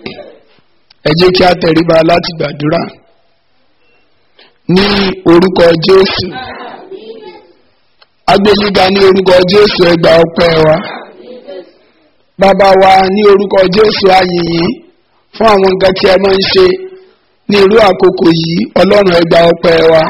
ẹ jẹ́ kí a tẹríba láti gbàdúrà ní orúkọ jésù agbẹ́yíga ní orúkọ jésù ẹ gba ọpẹ́ wa bàbá wa ní orúkọ jésù ayìnyín fún àwọn nǹkan tí ẹ máa ń ṣe ní irú àkókò yìí ọlọ́run ẹ gba ọpẹ́ wa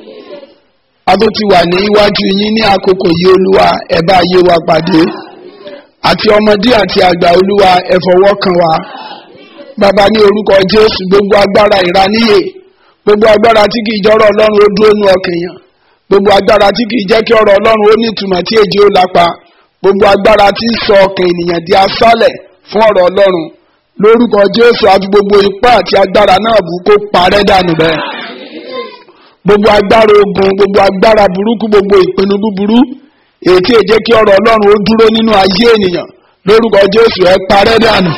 a tó ti wà ní iwájú yín ní àkókò yìí olúwa ẹ bá ayé wa pàdé àti ọmọdé àti àgbà olúwa ẹ fọwọ́ kàn wá bàbá ní orúkọ jésù gbogbo agbára ìraníyè gbogbo agbára tí kìí jọrọ ọlọ́run ó dúró nú ọkànyàn gbogbo agbára tí kìí jẹ́ kí ọ̀rọ̀ ọlọ́run ó ní ìtumọ̀ tí èjì ó lápa gbogbo agbára tí ń sọ ọkàn ènìyàn di asálẹ̀ fún ọ̀rọ̀ ọlọ́run lórúkọ jésù àti gbogbo ipá àti agbára náà bù kó parẹ́ dànù bẹ́ẹ̀ gbogbo agbára ogun gbogbo agbára burúkú gbogbo ìpinnu búburú èyí tí èjẹ́ kí ọ̀rọ̀ ọlọ́run ó dúró nínú ayé ènìyàn lórúkọ jésù ẹ parẹ́ dànù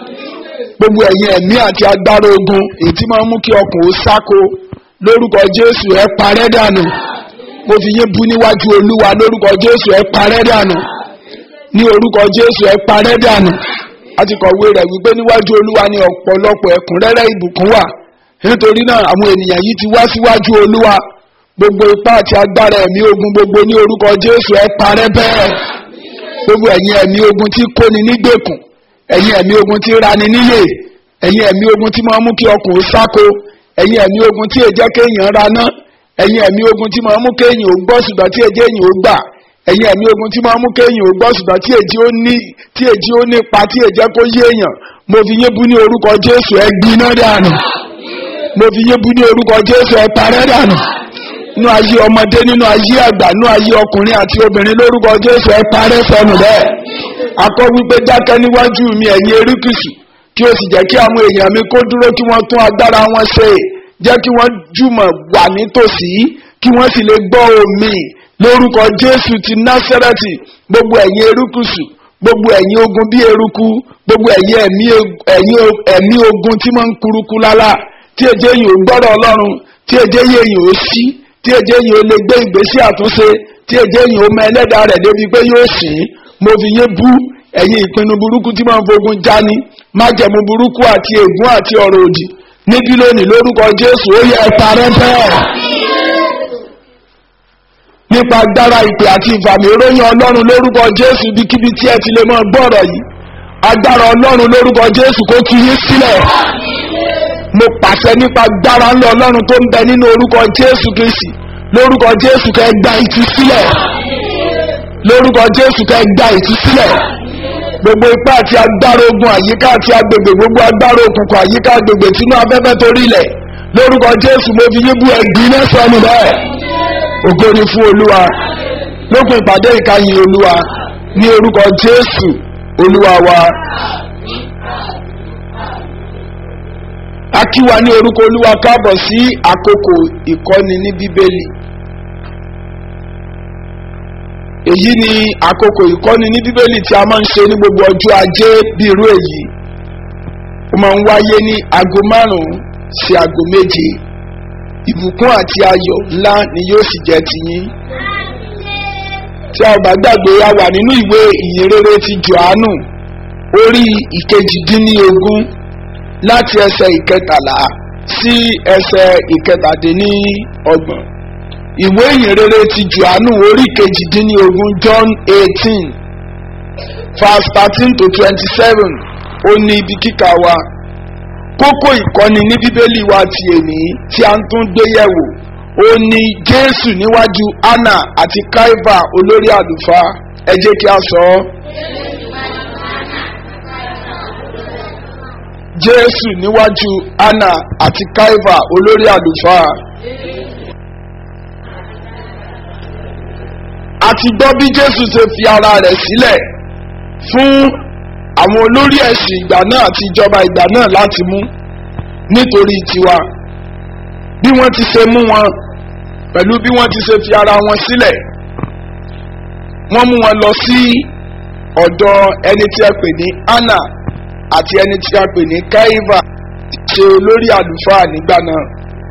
gbogbo ẹ̀yin ẹ̀mí àti agbára ogun èyí tí máa ń mú kí ọkàn ó sáko lórúkọ jésù ẹ parẹ́ dànù mo fi yín bú níwájú olúwa lórúkọ jésù ẹ parẹ́ dànù ní orúkọ jésù ẹ parẹ́ dànù a ti kọ̀wé rẹ̀ wípé níwájú olúwa ní ọ̀pọ̀lọpọ̀ ẹ̀kúnrẹ́rẹ́ ìbùkún wà nítorí náà àwọn ènìyàn yìí ti wá síwájú olúwa gbogbo ipá àti agbára ẹ̀mí ogun gbogbo ní orúkọ jésù ẹ parẹ́ bẹ́ẹ̀ gbogbo ẹ̀yin ẹ̀mí ogun tí kóni nígbèkùn ẹ̀yin ẹ̀mí ogun tí rani níyè ẹ̀yin ẹ̀mí ogun tí máa mú kí ọkùnrin sáko ẹ̀yin ẹ̀mí ogun tí èjẹ́ kéèyàn raná ẹ̀yin ẹ̀mí ogun tí máa mú kéèyàn ó gbọ́ ṣùgbọ́n tí èjẹ́ èyàn ó gbà ẹ̀yin ẹ̀mí ogun tí máa mú kéèyàn ó gbọ́ ṣùgbọ́n tí èjì ó ní tí èjì ó nípa tí èjẹ́ kó yé èèyàn mo fi yín bú ní orúkọ jésù ẹ gbiná dànù mo fi yín bú ní orúkọ jésù ẹ parẹ́ dànù nínú ayé ọmọdé nínú ayé àgbà nínú ayé ọkùnrin àti obìnrin lórúkọ jésù ẹ parẹ́ sọnù bẹ́ẹ̀ akọ wípé dákẹ́ níwájú mi ẹ̀yin erékùsù kí o sì jẹ́ kí àwọn èèyàn mi kó dúró kí wọ́n tún agbára wọn ṣe jẹ́ kí wọ́n jùmọ̀ wà nítòsí kí wọ́n sì lè gbọ́ omi lórúkọ jésù ti násẹ́rẹ́tì gbogbo ẹ̀yin erékùsù gbogbo ẹ̀yin ogun bí eruku gbogbo ẹ̀yin ẹ̀mí ogun tí wọ́n ń kuruku lálá tí èjé yìí ò gbọ́dọ̀ ọlọ́run tí èjé yìí ò sí tí èjé yìí ò lè gbé ìgbésí àtúnṣe tí èjé yìí ò mọ ẹlẹ́dàá rẹ̀ débi pé yóò sìn mo fi yé bú ẹ̀yin ìpinnu burúkú tí máa ń fogun jáni májẹ̀mú burúkú àti ègún àti ọ̀rọ̀ òdì níbí lónìí lórúkọ jésù ó yẹ parẹ́ bẹ́ẹ̀. nípa agbára ìpè àti ìfàmì ìròyìn ọlọ́run lórúkọ jésù ibikíbi tí ẹ ti lè máa gbọ́rọ̀ yìí agbára ọlọ́run lórúkọ jésù kó tú yín sílẹ̀. mo pàṣẹ nípa agbára ńlọ ọlọ́run tó ń bẹ nínú orúkọ jésù kristi lórúkọ jésù kẹ́ gba ìtúsílẹ̀ lórúkọ jésù kẹ́ gba ìtúsílẹ̀ gbogbo ipá àti agbára ogun àyíká àti agbègbè gbogbo agbára òkùnkùn àyíká agbègbè tínú afẹ́fẹ́ torí ilẹ̀ lórúkọ jésù mo fi yíbu ẹ̀gbin lẹ́sọ̀ọ́nù bẹ́ẹ̀ ògo ni fún olúwa lópin ìpàdé ìkàyìn olúwa ní orúkọ jésù olúwa wa. a kí wa ní orúkọ olúwa káàbọ̀ sí àkókò ìkọ́ni ní bíbélì. èyí ni àkókò ìkọ́ni ní bíbélì tí a máa ń ṣe ní gbogbo ọjọ́ ajé bí irú èyí ó máa ń wáyé ní aago márùn-ún sí aago méje ìbùkún àti ayọ̀ ńlá ni yóò sì jẹ́ tiyín tí a ò bá gbàgbé a wà nínú ìwé ìyìnrere ti johannu orí ìkejìdínlógún láti ẹsẹ̀ ìkẹtàlá sí ẹsẹ̀ ìkẹtàdínlọ́gbọ̀n ìwé ìyìnrere ti johannu orí kejìdínlógún john eighteen verse thirteen to twenty-seven ó ní ibi kíkà wa kókó ìkọ́ni ní bíbélì wa ti èní tí a ń tún gbé yẹ̀wò ó ní jésù níwájú anna àti kaiva olórí àlùfáà ẹ jẹ́ kí a sọ ọ́. jésù níwájú anna àti kaiva olórí àlùfáà. àti gbọ́ bí jésù ṣe fi ara rẹ̀ sílẹ̀ fún àwọn olórí ẹ̀sìn ìgbà náà àti ìjọba ìgbà náà láti mú nítorí tiwa bí wọ́n ti ṣe mú wọn pẹ̀lú bí wọ́n ti ṣe fi ara wọn sílẹ̀ wọ́n mú wọn lọ sí ọ̀dọ̀ ẹni tí a pè ní anna àti ẹni tí a pè ní kaiva ṣe olórí àlùfáà nígbà náà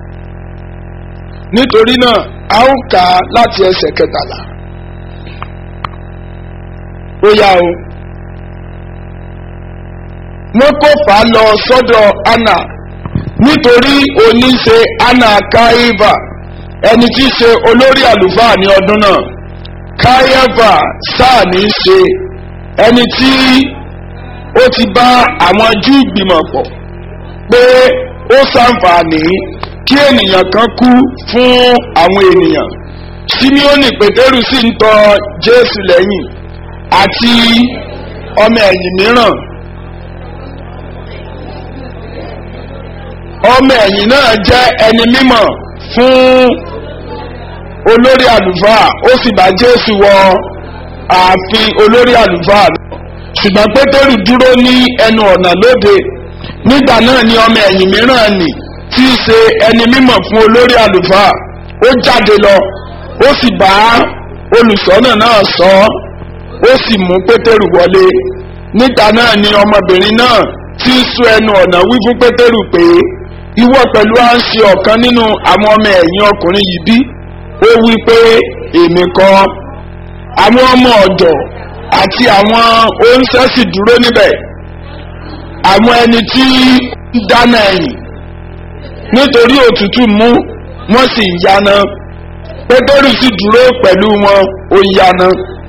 nítorí náà a ó kà á láti ẹsẹ̀ kẹtàlá ó yá o wọ́n kó fà á lọ sọ́dọ̀ anna nítorí oníṣe anna kaiva ẹni tí í ṣe olórí àlùfáà ní ọdún náà kaiva sáà ní í ṣe ẹni tí ó ti bá àwọn júù gbìmọ̀ pọ̀ pé ó ṣàǹfààní kí ènìyàn kan kú fún àwọn ènìyàn simeoni pétérù sì ń tọ jésù lẹ́yìn àti ọmọ ẹ̀yìn mìíràn ọmọ ẹ̀yìn náà jẹ́ ẹni mímọ̀ fún olórí àlùfáà ó sì bá jésù wọ ààfin olórí àlùfáà lọ ṣùgbọ́n pétérù dúró ní ẹnu ọ̀nà lóde nígbà náà ni ọmọ ẹ̀yìn mìíràn nì tí í ṣe ẹni mímọ̀ fún olórí àlùfáà ó jáde lọ ó sì bá olùṣọ́nà náà sọ ọ́ ó sì mú pétérù wọlé nígbà náà ni ọmọbìnrin náà tí ń sún ẹnu ọ̀nà wí fún pétérù pé ìwọ pẹ̀lú à ń ṣe ọ̀kan nínú àwọn ọmọ ẹ̀yìn ọkùnrin yìí bí ó wí pé èmi kọ́ àwọn ọmọ ọ̀dọ̀ àti àwọn oúnṣẹ́ sì dúró níbẹ̀ àwọn ẹni tí ń dáná ẹ̀yìn nítorí òtútù mú wọ́n sì ń yaná pétérù sì dúró pẹ̀lú wọn ó ń yaná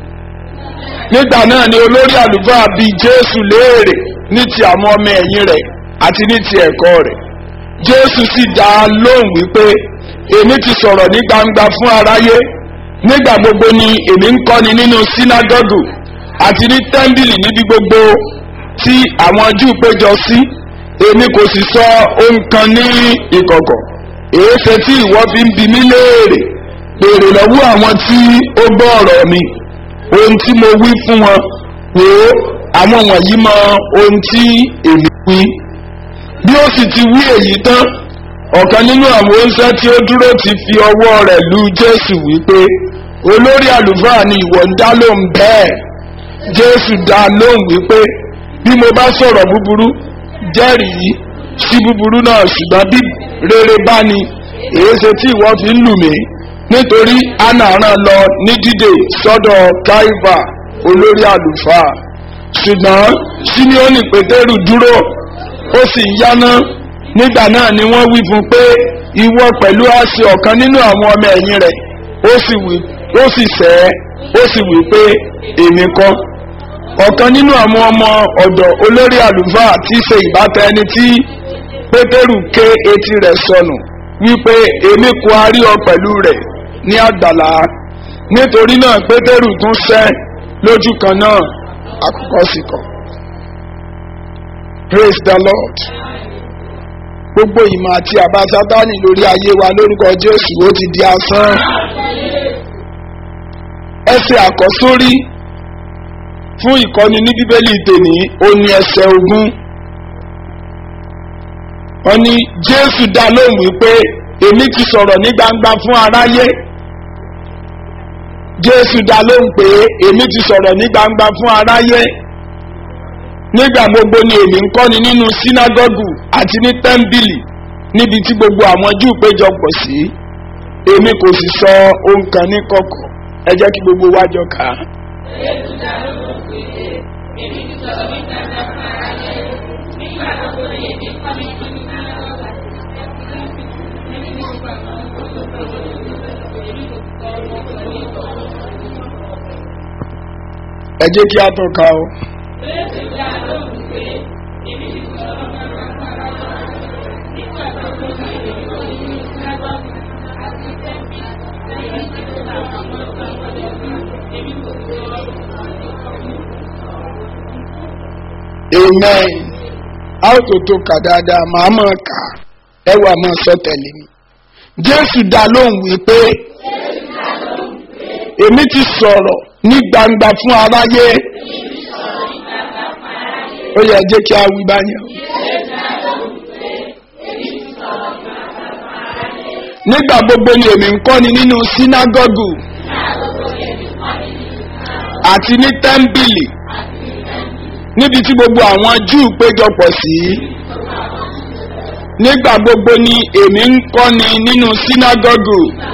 nígbà náà ni olórí àlùfáà bi jésù léèrè ní ti àwọn ọmọ ẹ̀yìn rẹ̀ àti ní ti ẹ̀kọ́ rẹ̀ jésù sì dá a lóhùn wípé èmi ti sọ̀rọ̀ ní gbangba fún aráyé nígbà gbogbo ni èmi ń kọ́ni nínú sínágọ́gù àti ní tẹ́ḿbìlì níbi gbogbo tí àwọn júù péjọ sí èmi kò sì sọ ohun kan ní ìkọ̀kọ̀ èéṣe tí ìwọ fi ń bi mí léèrè béèrè lọ́wọ́ àwọn tí ó gbọ́ ọ̀rọ̀ mi ohun tí mo wí fún wọn wò ó àwọn wọ̀nyí mọ ohun tí èmi wí bí ó sì ti wí èyí tán ọ̀kan nínú àwọn oúnjẹ tí ó dúró ti fi ọwọ́ rẹ̀ lu jésù wípé olórí àlùfáà ni ìwọ ń dá lóhùn bẹ́ẹ̀ jésù dá lóhùn wípé bí mo bá sọ̀rọ̀ búburú jẹ́rìí sí búburú náà ṣùgbọ́n bí rere bá ní èéṣe tí ìwọ fi ń lù mí nítorí anna rán lọ ní dídè sọ́dọ̀ káífà olórí àlùfáà ṣùgbọ́n simeoni pétérù dúró ó sì ń yáná nígbà náà ni wọ́n wí fún pé ìwọ pẹ̀lú àṣẹ ọ̀kan nínú àwọn ọmọ ẹ̀yìn rẹ̀ ó sì wí ó sì sẹ́ ó sì wí pé èmi kọ́ ọ̀kan nínú àwọn ọmọ ọ̀dọ̀ olórí àlùfáà tí í ṣe ìbátan ẹni tí pétérù ké etí rẹ̀ sọnù wípé èmi kò arí ọ pẹ̀lú rẹ̀ ní àgbàlá nítorí náà pétérù tún sẹ́ lójú kan náà àkọ́kọ́ sì kọ̀ praise the lord gbogbo ìmọ̀ àti àbá sátánì lórí ayé wa lórúkọ jésù ó ti di asán ẹsẹ̀ àkọ́sórí fún ìkọ́ni ní bíbélì tèmi ó ní ẹsẹ̀ ogún wọ́n ní jésù dá lóhùn wípé èmi ti sọ̀rọ̀ ní gbangba fún aráyé jésù dá lóhùn pé èmi ti sọ̀rọ̀ ní gbangba fún aráyé nígbà gbogbo ni èmi ń kọ́ni nínú sínágọ́gù àti ní tẹ́ḿbìlì níbi tí gbogbo àwọn júù péjọpọ̀ sí èmi kò sì sọ ohun kan ní kọ̀kọ̀ ẹ jẹ́ kí gbogbo wa jọ kà á. Jésù dá lóhùn pé èmi ti sọ̀rọ̀ ní gbangba fún aráyé nígbà gbogbo ni èmi ń kọ́ni nínú sínágọ́gù àti ní tẹ́ḿbìlì níbi tí gbogbo àwọn júù péjọpọ̀ sí èmi kò sì sọ ohun kan ní kọ̀kọ̀. ẹ jẹ́ kí a tún ka o. Jésù dá lóhùn pé èmi ti sọ̀rọ̀ ní gbangba fún aráyé nígbà gbogbo ni èmi ń kọ́ni nínú sínágọ́gù àti ní tẹ́ḿbìlì níbi tí gbogbo àwọn júù péjọpọ̀ sí èmi kò sì sọ ohun kan ní kọ̀kọ̀. amen a ó tó tó kà dáadáa màá mọ̀ ká ẹ wà mọ̀ sọ tẹ̀lé mi. jésù dá lóhùn wípé èmi ti sọ̀rọ̀ ní gbangba fún aráyé ó yẹ jẹ́ kí a wí báyẹn o. nígbà gbogbo ni èmi ń kọ́ni nínú sínágọ́gù àti ní tẹ́ḿbìlì níbi tí gbogbo àwọn júù péjọpọ̀ sí nígbà gbogbo ni èmi ń kọ́ni nínú sínágọ́gù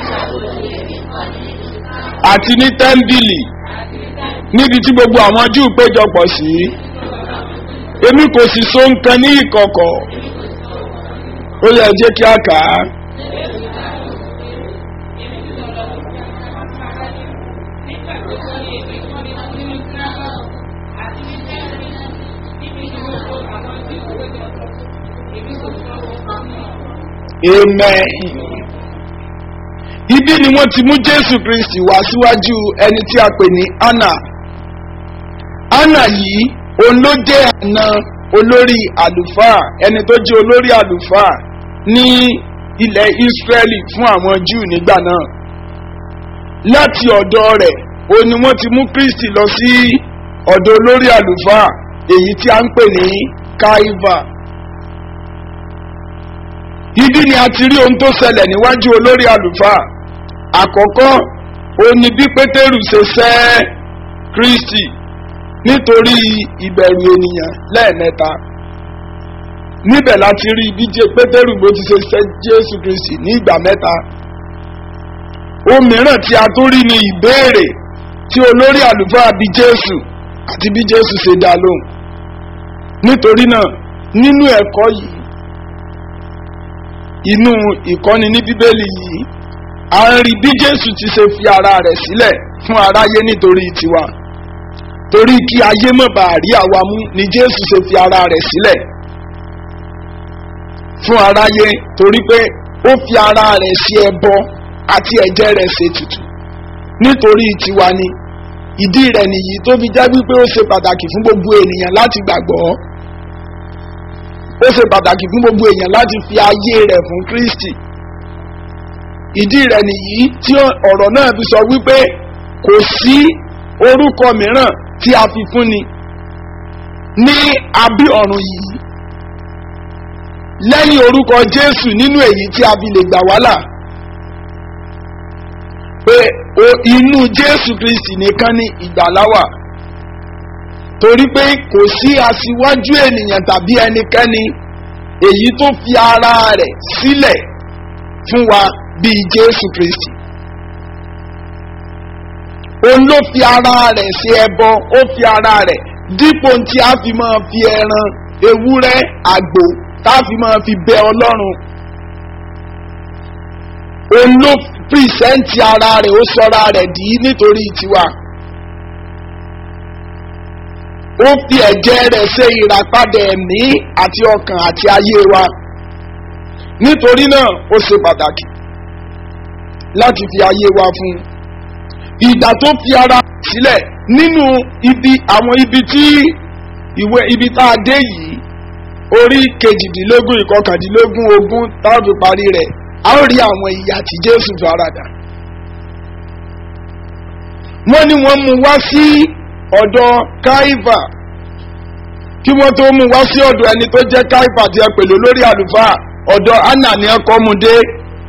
àti ní tẹ́ḿbìlì níbi tí gbogbo àwọn júù péjọpọ̀ sí èmi kò sì so nǹkan ní ìkọ̀kọ̀ ó yẹ jẹ́ kí a kà á. amen. ibi ni wọ́n ti mú jésù kristi wá síwájú ẹni tí a pè ní anna anna yìí òun ló jẹ́ àna olórí àlùfáà ẹni tó jẹ́ olórí àlùfáà ní ilẹ̀ israẹli fún àwọn júù nígbà náà láti ọ̀dọ̀ rẹ̀ òun ni wọ́n ti mú kristi lọ sí ọ̀dọ̀ olórí àlùfáà èyí tí a ń pè ní kaiva ibi ni a ti rí ohun tó ṣẹlẹ̀ níwájú olórí àlùfáà àkọ́kọ́ òun ni bí pétérù ṣe sẹ́ kristi nítorí ìbẹ̀rù ènìyàn lẹ́ẹ̀mẹ́ta níbẹ̀ láti rí bí jẹ́ pétérù bó ti ṣe sẹ́ jésù kristi ní ìgbà mẹ́ta ohun mìíràn tí a tó rí ni ìbéèrè tí olórí àlùfáà bí jésù àti bí jésù ṣe dá lóhùn nítorí náà nínú ẹ̀kọ́ yìí inú ìkọ́ni ní bíbélì yìí a ń rí bí jésù ti ṣe fi ara rẹ̀ sílẹ̀ fún aráyé nítorí tiwa torí kí ayé mọ̀ bá rí àwa mú ni jésù ṣe fi ara rẹ̀ sílẹ̀ fún aráyé torí pé ó fi ara rẹ̀ sí ẹbọ àti ẹ̀jẹ̀ rẹ̀ ṣe tutù nítorí tiwa ni ìdí rẹ̀ nìyí tó fi jẹ́ wípé ó ṣe pàtàkì fún gbogbo ènìyàn láti gbàgbọ́ ó ṣe pàtàkì fún gbogbo èèyàn láti fi ayé rẹ̀ fún kristi ìdí rẹ̀ nìyí tí ọ̀rọ̀ náà fi sọ wípé kò sí orúkọ mìíràn tí a fi fúnni ní abí ọ̀run yìí lẹ́yìn orúkọ jésù nínú èyí tí a fi lè gbà wá là pé inú jésù kristi nìkan ni ìgbàlá wà torí pé kò sí aṣíwájú ènìyàn tàbí ẹnikẹ́ni èyí tó fi ara rẹ̀ sílẹ̀ fún wa bíi jésù kristi òun ló fi ara rẹ̀ ṣe ẹbọ ó fi ara rẹ̀ dípò tí a fi máa fi ẹran ewúrẹ́ àgbò tá a fi máa fi bẹ ọlọ́run òun ló pìrìsẹ́ǹtì ara rẹ̀ ó sọra rẹ̀ dì í nítorí tiwa ó fi ẹ̀jẹ̀ rẹ̀ ṣe ìràpadà ẹ̀mí àti ọkàn àti ayé wa nítorí náà ó ṣe pàtàkì láti fi ayé wa fún un ìgbà tó fi ara sílẹ̀ nínú ibi àwọn ibi tí ìwé ibi tá a dé yìí orí kejìdínlógún ìkọkàndínlógún ogún táwọn fi parí rẹ̀ a ó rí àwọn ìyà tí jésù faradà wọ́n ní wọ́n mú wá sí ọ̀dọ̀ káífà kí wọ́n tó mú wá sí ọ̀dọ̀ ẹni tó jẹ́ káífà tí ẹ pèlú lórí àlùfáà ọ̀dọ̀ anna ni ẹ kọ́ mu dé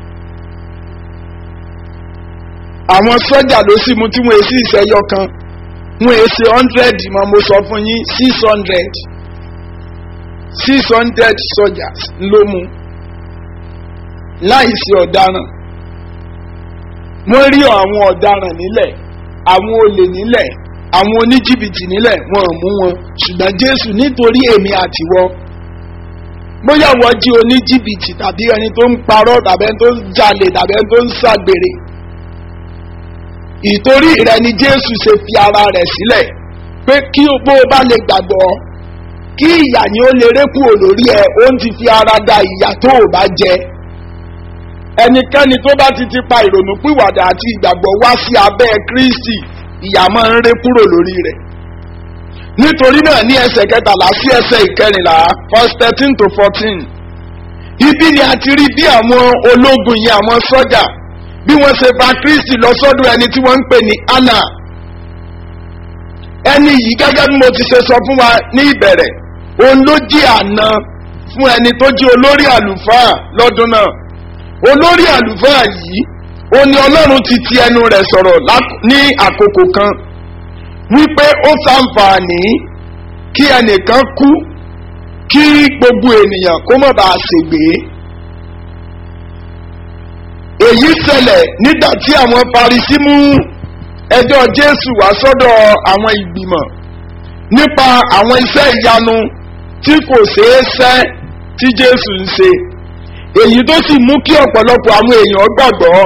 àwọn sọ́jà ló sì mú tí wọ́n èsì ìṣẹ́yọ kan wọ́n èsì hundred mọ́ mo sọ fún yín six hundred six hundred soldiers ló mú láìsí ọ̀daràn wọ́n rí àwọn ọ̀daràn nílẹ̀ àwọn olè nílẹ̀ àwọn oníjìbìtì nílẹ̀ wọn ò mú wọn ṣùgbọ́n jésù nítorí èmi àtiwọ́ bóyá wọ́n jí oníjìbìtì tàbí ẹni tó ń parọ́ tàbí ẹni tó ń jalè tàbí ẹni tó ń ṣàgbèrè ìtorí rẹ ni jésù ṣe fi ara rẹ̀ sílẹ̀ pé kí bó o bá lè gbàgbọ́ kí ìyà ni ó lè rékù olórí ẹ ó ń ti fi ara da ìyà tó o bá jẹ ẹnikẹ́ni tó bá ti ti pa ìrònú pìwàdà àti ìgbàgbọ́ wá sí abẹ́ kristi ìyà máa ń ré kúrò lórí rẹ̀ nítorí náà ní ẹsẹ̀ kẹtàlá sí ẹsẹ̀ ìkẹrìnlá verse thirteen to fourteen ibi ni a ti rí bí àwọn ológun yẹn àwọn sọ́jà bí wọ́n ṣe fa kristi lọ sọ́dọ̀ ẹni tí wọ́n ń pè ní anna ẹni yìí gẹ́gẹ́ bí mo ti ṣe sọ fún wa ní ìbẹ̀rẹ̀ òun ló jí àná fún ẹni tó jí olórí àlùfáà lọ́dún náà olórí àlùfáà yìí ó ní ọlọ́run ti ti ẹnu rẹ̀ sọ̀rọ̀ ní àkókò kan wípé ó sàǹfààní kí ẹnìkan kú kí gbogbo ènìyàn kó má bàa ṣègbè èyí ṣẹlẹ̀ nígbà tí àwọn parisí mú ẹjọ́ jésù wá sọ́dọ̀ àwọn ìgbìmọ̀ nípa àwọn iṣẹ́ ìyanu tí kò ṣeé sẹ́ tí jésù ń ṣe èyí tó sì mú kí ọ̀pọ̀lọpọ̀ àwọn èèyàn gbàgbọ́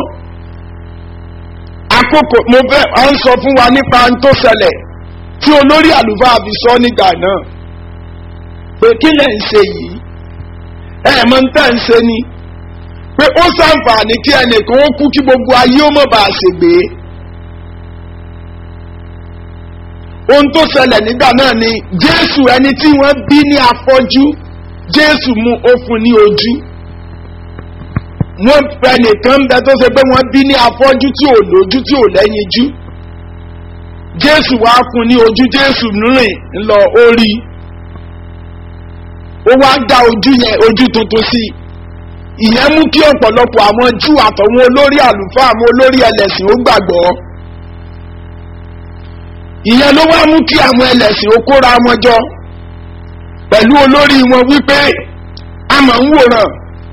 àkókò mo fẹ́ à ń sọ fún wa nípa ohun tó ṣẹlẹ̀ tí olórí àlùfáà fi sọ nígbà náà pé kí lẹ̀ ń ṣe yìí ẹ̀ mọ̀ ń tẹ̀ ń ṣe ni pé ó ṣàǹfààní kí ẹnìkan ó kú kí gbogbo ayé ó mọ̀ bá a ṣègbè. ohun tó ṣẹlẹ̀ nígbà náà ni jésù ẹni tí wọ́n bí ní afọ́jú jésù mú ó fún ní ojú wọ́n fẹ́ nìkan ń bẹ tó ṣe pé wọ́n bí ní afọ́jú tí ò lójú tí ò lẹ́yinjú jésù wá fún ní ojú jésù rìn lọ orí ó wá dá ojú yẹn ojú tuntun sí i ìyẹn mú kí ọ̀pọ̀lọpọ̀ àwọn jù àtọ̀wọn olórí àlùfáà àwọn olórí ẹlẹ́sìn ó gbàgbọ́ ìyẹn ló wá mú kí àwọn ẹlẹ́sìn ó kóra wọn jọ pẹ̀lú olórí wọn wípé a mọ̀ ń wòran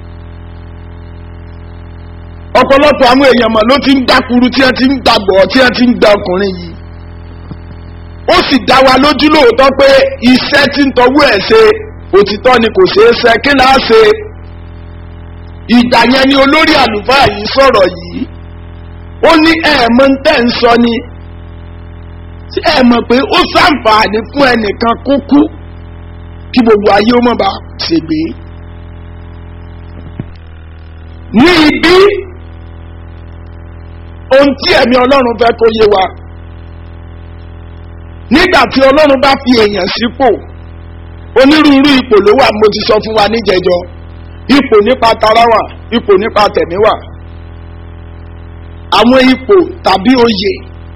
ọ̀pọ̀lọpọ̀ àwọn èèyàn mọ̀ ló ti ń dákuru tí wọ́n ti ń gbàgbọ́ tí wọ́n ti ń gba ọkùnrin yìí ó sì dá wa lójú lóòótọ́ pé iṣẹ́ tí ń tọ́wọ́ ẹ̀ ṣe òtítọ́ ni kò ṣeé ṣe kí láá ṣe ìgbà yẹn ni olórí àlùfáà yìí sọ̀rọ̀ yìí ó ní ẹ̀ẹ̀mọ́ ń tẹ̀ ń sọ ni tí ẹ mọ̀ pé ó sàǹfààní fún ẹnìkan kó kú kí gbogbo ayé ó mọ̀ bá ṣègbè. ní ibi ohun tí ẹ̀mí ọlọ́run fẹ́ kó yé wa nígbà tí ọlọ́run bá fi èèyàn sípò onírúurú ipò ló wà mo ti sọ fún wa níjẹjọ ipò nípa tara wà ipò nípa tẹ̀mí wà àwọn ipò tàbí oyè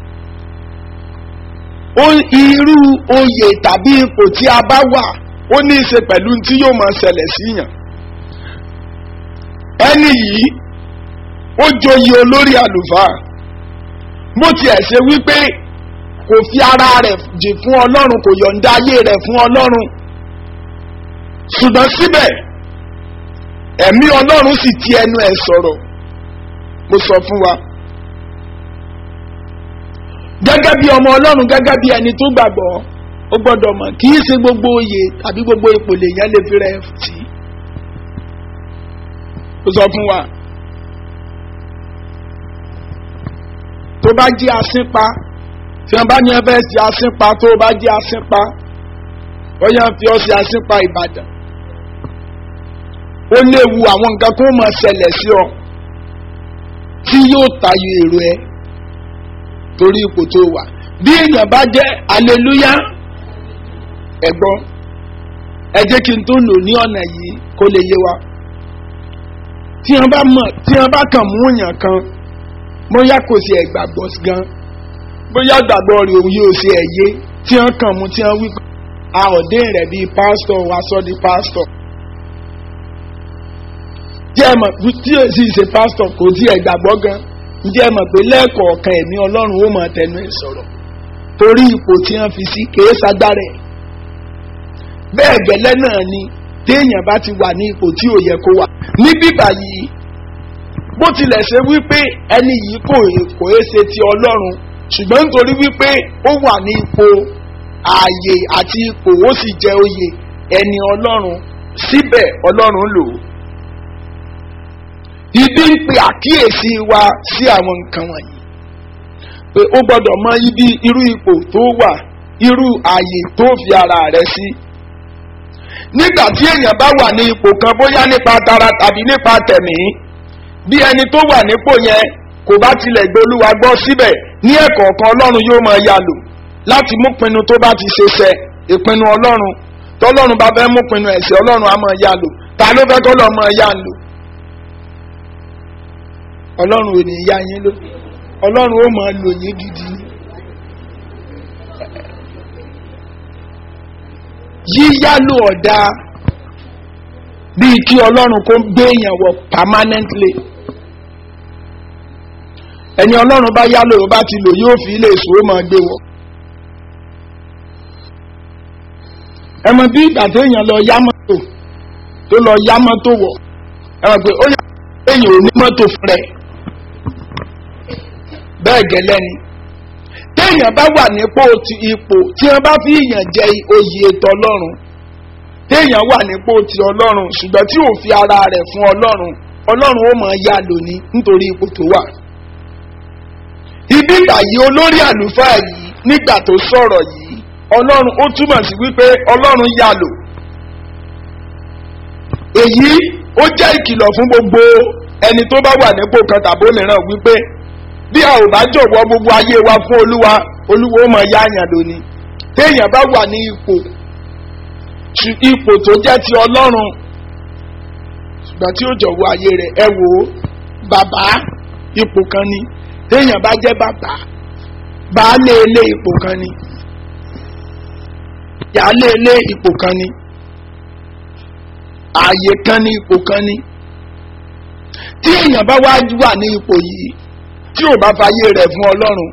irú oyè tàbí ipò tí a bá wà ó ní í ṣe pẹ̀lú tí yóò máa ṣẹlẹ̀ síyàn ẹni yìí ó joyè olórí àlùfáà bó tiẹ̀ ṣe wípé kò fi ara rẹ̀ jì fún ọlọ́run kò yọ̀ǹda ayé rẹ̀ fún ọlọ́run ṣùgbọ́n síbẹ̀ ẹ̀mí ọlọ́run sì ti ẹnu ẹ̀ sọ̀rọ̀ mo sọ fún wa gẹ́gẹ́ bí ọmọ ọlọ́run gẹ́gẹ́ bí ẹni tó gbàgbọ́ ó gbọ́dọ̀ mọ̀ kì í ṣe gbogbo oyè tàbí gbogbo ipò lèèyàn lè fi rẹ̀ sí ó sọ fún wa tó bá jí asínpa tí wọn bá ní ẹfẹ sí asínpa tó bá jí asínpa ó yàn fi ọ sí asínpa ìbàdàn ó léwu àwọn nǹkan kó mọ̀ ṣẹlẹ̀ sí ọ tí yóò tayọ èrò ẹ torí ipò tó wà bí èèyàn bá jẹ́ aleluya ẹ̀gbọ́n ẹ jẹ́ kí n tó lò ní ọ̀nà yìí kó lè yé wa tí wọ́n bá mọ̀ tí wọ́n bá kàn mú èèyàn kan bóyá kò sí ẹ̀gbàgbọ́ gan bóyá gbàgbọ́ rẹ̀ òun yóò ṣe ẹ̀yé tí wọ́n kàn mú tí wọ́n wí a ọ̀dẹ́ rẹ̀ bíi pásítọ̀ wa sọ di pásítọ̀ tí ẹ mọ̀ tí o sì ṣe pásítọ̀ kò tí ẹ̀gbàgbọ́ gan ǹjẹ́ ẹ mọ̀ pé lẹ́ẹ̀kọ̀ọ̀kan ẹ̀mí ọlọ́run ó mọ̀ tẹnu ẹ̀ sọ̀rọ̀ torí ipò tí wọ́n fi sí kèé sagbára ẹ̀ bẹ́ẹ̀ gẹ́lẹ́ náà ni téèyàn bá ti wà ní ipò tí ò yẹ kó wà ní bíbà yìí bó tilẹ̀ ṣe wípé ẹni yìí kò kò é ṣe ti ọlọ́run ṣùgbọ́n nítorí wípé ó wà ní ipò ààyè àti ipò ó sì jẹ oyè ẹni ọlọ́run síbẹ̀ ọlọ́run lò ó ibi ń pe àkíyèsí wa sí àwọn nǹkan wọ̀nyí pé ó gbọ́dọ̀ mọ ibi irú ipò tó wà irú ààyè tó fi ara rẹ̀ sí. nígbà tí èèyàn bá wà ní ipò kan bóyá nípa tara tàbí nípa tẹ̀mí bí ẹni tó wà nípò yẹn kò bá tilẹ̀ gbólúwa gbọ́ síbẹ̀ ní ẹ̀kọ́ kan ọlọ́run yóò máa yà lò láti mú pinnu tó bá ti ṣe ṣẹ ìpinnu ọlọ́run tọ́lọ́run bá fẹ́ mú pinnu ẹ̀sẹ̀ ọlọ́run á máa yà lò ta ló fẹ́ kọ́ lọ́ọ́ máa yà lò ọlọ́run ò ní yá yín ló ọlọ́run ó máa lò yín gidi yíyálò ọ̀dà bíi kí ọlọ́run kó gbé èèyàn wọ permanently ẹni ọlọ́run bá yálò bá ti lò yóò fi ilé ìṣòro máa gbé wọ. ẹ mọ bí ìgbà téèyàn lọ yá mọ́tò tó lọ yá mọ́tò wọ̀ ẹ mọ̀ pé ó yà èèyàn ò ní mọ́tò fún rẹ̀ bẹ́ẹ̀ gẹ́lẹ́ ni téèyàn bá wà nípò ti ipò tí wọ́n bá fi yàn jẹ oyè ètò ọlọ́run téèyàn wà nípò ti ọlọ́run ṣùgbọ́n tí ò fi ara rẹ̀ fún ọlọ́run ọlọ́run ó máa yá lóní nítorí ipò tó wà. ibi ìgbàyí olórí àlùfáà yìí nígbà tó sọ̀rọ̀ yìí ọlọ́run ó túmọ̀ sí wípé ọlọ́run yá lò. èyí ó jẹ́ ìkìlọ̀ fún gbogbo ẹni tó bá wà nípò kan tàbí òmíràn wípé bí a ò bá jọ̀wọ́ gbogbo ayé wa fún olúwa olúwa ó máa yá àyàn lóní. téèyàn bá wà ní ipò ipò tó jẹ́ ti ọlọ́run ṣùgbọ́n tí ó jọ̀wọ́ ayé rẹ̀ ẹ wò ó bàbá ipò kan ni téèyàn bá jẹ́ bàbá baálé ilé ipò kan ni yàálé ilé ipò kan ni ààyè kan ní ipò kan ni tí èèyàn bá wá wà ní ipò yìí tí ò bá fayé rẹ̀ fún ọlọ́run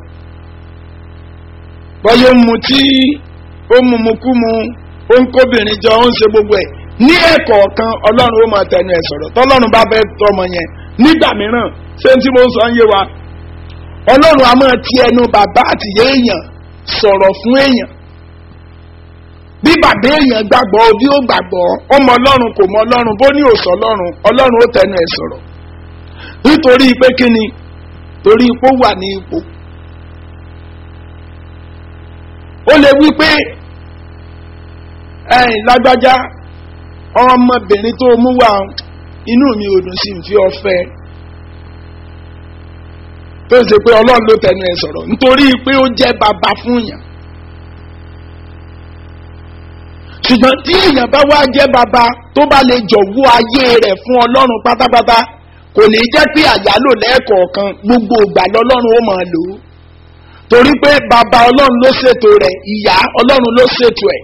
bọ́yọ̀ mu tí ó mu mu kú mu ó ń kóbìnrin jọ ó ń ṣe gbogbo ẹ̀ ní ẹ̀kọ́ kan ọlọ́run ó máa tẹnu ẹ̀ sọ̀rọ̀ tọ́lọ́run bá fẹ́ tọmọ yẹn nígbà mìíràn ṣé tí mo ń sọ ń yé wa ọlọ́run a máa ti ẹnu bàbá àtìyé èèyàn sọ̀rọ̀ fún èèyàn bí bàbá èèyàn gbàgbọ́ bí ó gbàgbọ́ ó mọ ọlọ́run kò mọ ọlọ́run bó ní òsọ ọlọ́run ọlọ́run ó tẹnu ẹ̀ sọ̀rọ̀ nítorí pé kí ni torí ipò wà ní ipò ó lè wí pé ẹ̀yìn lágbájá ọmọbìnrin tó mú wá inú mi ò dùn sí fi ọ̀fẹ́ tó ṣe pé ọlọ́run ló tẹnu ẹ̀ sọ̀rọ̀ nítorí pé ó jẹ́ bàbá fún yàn ṣùgbọ́n tí èèyàn bá wá jẹ́ bàbá tó bá lè jọ̀wọ́ ayé rẹ̀ fún ọlọ́run pátápátá kò ní jẹ́ pé àyálò lẹ́ẹ̀kọ̀ọ̀kan gbogbo ìgbà lọ́lọ́run ó máa lò ó torí pé bàbá ọlọ́run ló ṣètò rẹ̀ ìyá ọlọ́run ló ṣètò ẹ̀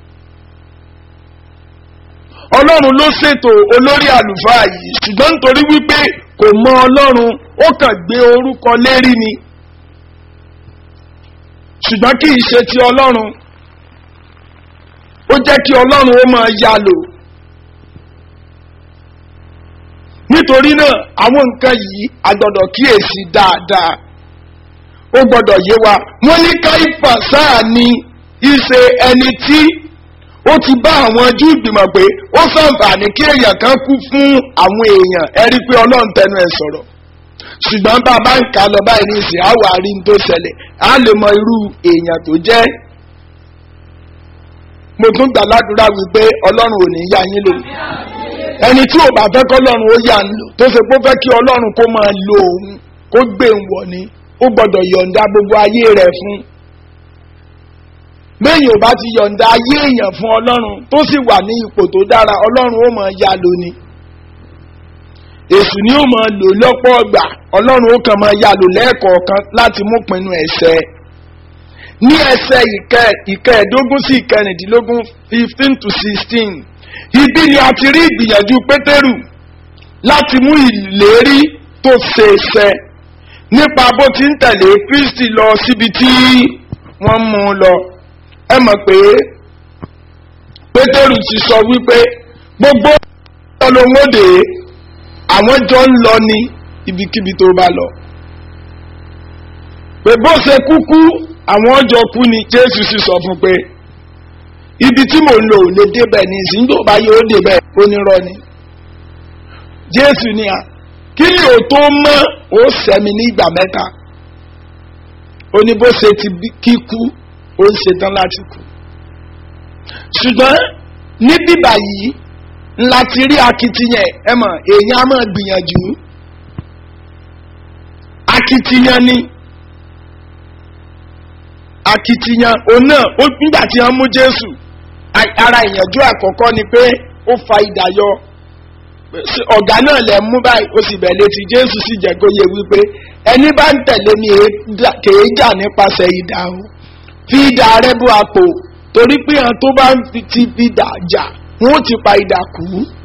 ọlọ́run ló ṣètò olórí àlùfáà yìí ṣùgbọ́n nítorí wípé kò mọ ọlọ́run ó kàn gbé orúkọ lérí ni ṣùgbọ́n kì í ṣe ti ọlọ́run ó jẹ́ kí ọlọ́run ó máa ya lò nítorí náà àwọn nǹkan yìí a gbọ́dọ̀ kíyèsí dáadáa ó gbọ́dọ̀ yé wa wọ́n ní káífà sáà ni ìṣe ẹni tí ó ti bá àwọn Júù gbìmọ̀ pé ó sàǹfààní kí èèyàn kan kú fún àwọn èèyàn ẹ rí i pé ọlọ́run tẹnu ẹ̀ sọ̀rọ̀ ṣùgbọ́n bá a bá ń kà lọ báyìí ní ìsìn àwọn àárín tó ṣẹlẹ̀ á lè mọ irú èèyàn tó jẹ́ mo tún gbà ládùúrà wípé ọlọ́run ò ní yá yín lò ẹni tí ò bá fẹ́ kọ́ ọlọ́run ó yà ń lò tó ṣe pé ó fẹ́ kí ọlọ́run kó máa lo òun kó gbé ń wọ̀ ni ó gbọ́dọ̀ yọ̀ǹda gbogbo ayé rẹ̀ fún lẹ́yìn ò bá ti yọ̀ǹda ayé èèyàn fún ọlọ́run tó sì wà ní ipò tó dára ọlọ́run ó máa ya lò ni èṣù ni ó máa lò lọ́pọ̀ ọgbà ọlọ́run ó kàn máa ya lò lẹ́ẹ̀kọ̀ọ̀kan láti mú pinnu ẹ̀ṣẹ̀ ní ẹsẹ̀ ìkẹẹ̀ẹ́dógún sí ìkẹrìndínlógún fifteen to sixteen ibi ni a ti rí ìgbìyànjú pétérù láti mú ìlérí tó ṣe ṣẹ nípa bó ti ń tẹ̀lé kristi lọ síbi tí wọ́n mú un lọ ẹ mọ̀ pé pétérù ti sọ wípé gbogbo ọlọ́mọdé àwọn jọ ń lọ ní ibikíbi tó bá lọ pé bó ṣe kúkú àwọn ọjọ́ kú ni jésù sì sọ fún pé ibi tí mò ń lò ò lè débẹ̀ ní ìsìn tó bá yóò débẹ̀ onírọ́ ni jésù ni à kí ni ò tó mọ́ ó sẹ́mi ní ìgbà mẹ́ta ó ní bó ṣe ti kíkú ó ń ṣetán láti kú ṣùgbọ́n ní bíbà yìí ńlá ti rí akitiyan ẹ mọ̀ èèyàn á máa gbìyànjú akitiyan ni akitiyan òun náà ó nígbà tí wọ́n mú jésù ara ìyànjú àkọ́kọ́ ni pé ó fa idà yọ ọ̀gá náà lẹ̀ mú báyìí ó sì bẹ̀lẹ̀ tí jésù sì jẹ́ kó yẹ wípé ẹni bá ń tẹ̀lé mi kèé jà nípasẹ̀ idà o fi idà rẹ bú àpò torí pé àwọn tó bá ń ti fi idà jà wọn ó ti pa idà kú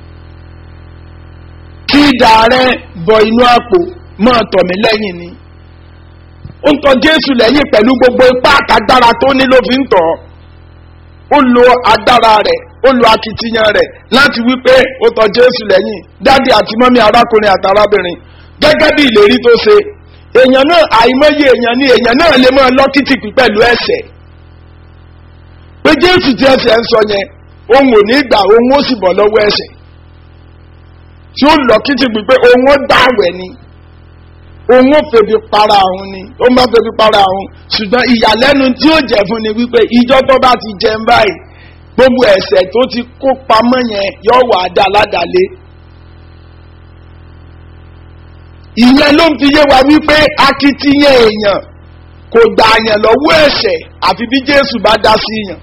fi idà rẹ bọ inú àpò máa tọ̀ mí lẹ́yìn ni ó ń tọ jésù lẹ́yìn pẹ̀lú gbogbo ipá àtàgbára tó ní ló fi ń tọ̀ ó lo agbára rẹ̀ ó lo akitiyan rẹ̀ láti wípé ó tọ jésù lẹ́yìn dádì àti mọ́mí arákùnrin àti arábìnrin gẹ́gẹ́ bí ìlérí tó ṣe èèyàn náà àìmọye èèyàn ni èèyàn náà lè máa lọ́kìtìpì pẹ̀lú ẹ̀sẹ̀ pé jésù tí ẹsẹ̀ ń sọ yẹn òun ò ní gbà òun ó sì bọ̀ lọ́wọ́ ẹ̀ṣẹ̀ tí ó lọ kí ti gbì pé òun ó dáwẹ̀ ni òun ó febi para òun ni ó máa febi para òun ṣùgbọ́n ìyàlẹ́nu tí ó jẹ́ fún ni wípé ìjọ tó bá ti jẹun báyìí gbogbo ẹ̀ṣẹ̀ tó ti kó pamọ́ yẹn yóò wà á dá aládàálé ìyẹn ló ń fi yé wa wípé akitiyan èèyàn kò gbà yàn lọ́wọ́ ẹ̀ṣẹ̀ àfi bí jésù bá dá sí yàn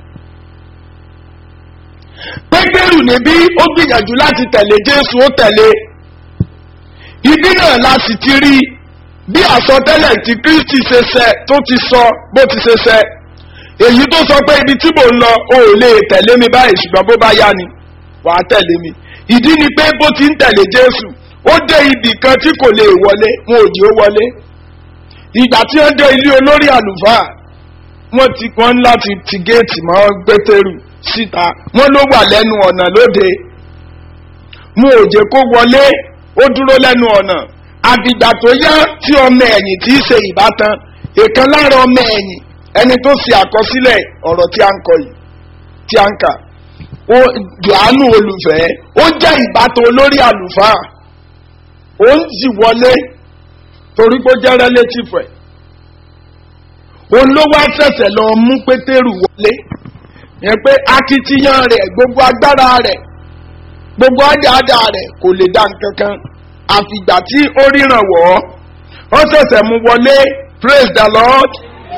pétérù níbí ó gbìyànjú láti tẹ̀lé jésù ó tẹ̀lé ibi náà la sì ti rí bí àsọtẹ́lẹ̀ tí kristi ṣe ṣẹ tó ti sọ bó ti ṣe ṣẹ èyí tó sọ pé ibi tí mò ń lọ o ò lè tẹ̀lé mi báyìí ṣùgbọ́n bó bá yá ni wà á tẹ̀lé mi ìdí ni pé bó ti ń tẹ̀lé jésù ó dé ibì kan tí kò lè wọlé wọn ò jí ó wọlé ìgbà tí wọ́n dé ilé olórí àlùfáà wọ́n ti wọ́n láti ti géètì mọ́ gbẹ́tẹ́rù síta wọ́n ló wà lẹ́nu ọ̀nà lóde mo ò jẹ́ kó wọlé ó dúró lẹ́nu ọ̀nà àbìgbà tó yá tí ọmọ ẹ̀yìn tí í ṣe ìbátan èèkan lára ọmọ ẹ̀yìn ẹni tó ṣe àkọsílẹ̀ ọ̀rọ̀ tí a ń kọ yìí tí a ń kà ó johannu olùfẹ́ ó jẹ́ ìbátan olórí àlùfáà ó ń sì wọlé torí pé ó jẹ́ relative ẹ̀ òun ló wá ṣẹ̀ṣẹ̀ lọ mú pétérù wọlé yẹn pé akitiyan rẹ̀ gbogbo agbára rẹ̀ gbogbo àdáadá rẹ̀ kò lè dá nǹkan kan àfìgbà tí ó ríran wọ̀ ọ́ ó ṣẹ̀ṣẹ̀ mú wọlé praise the lord.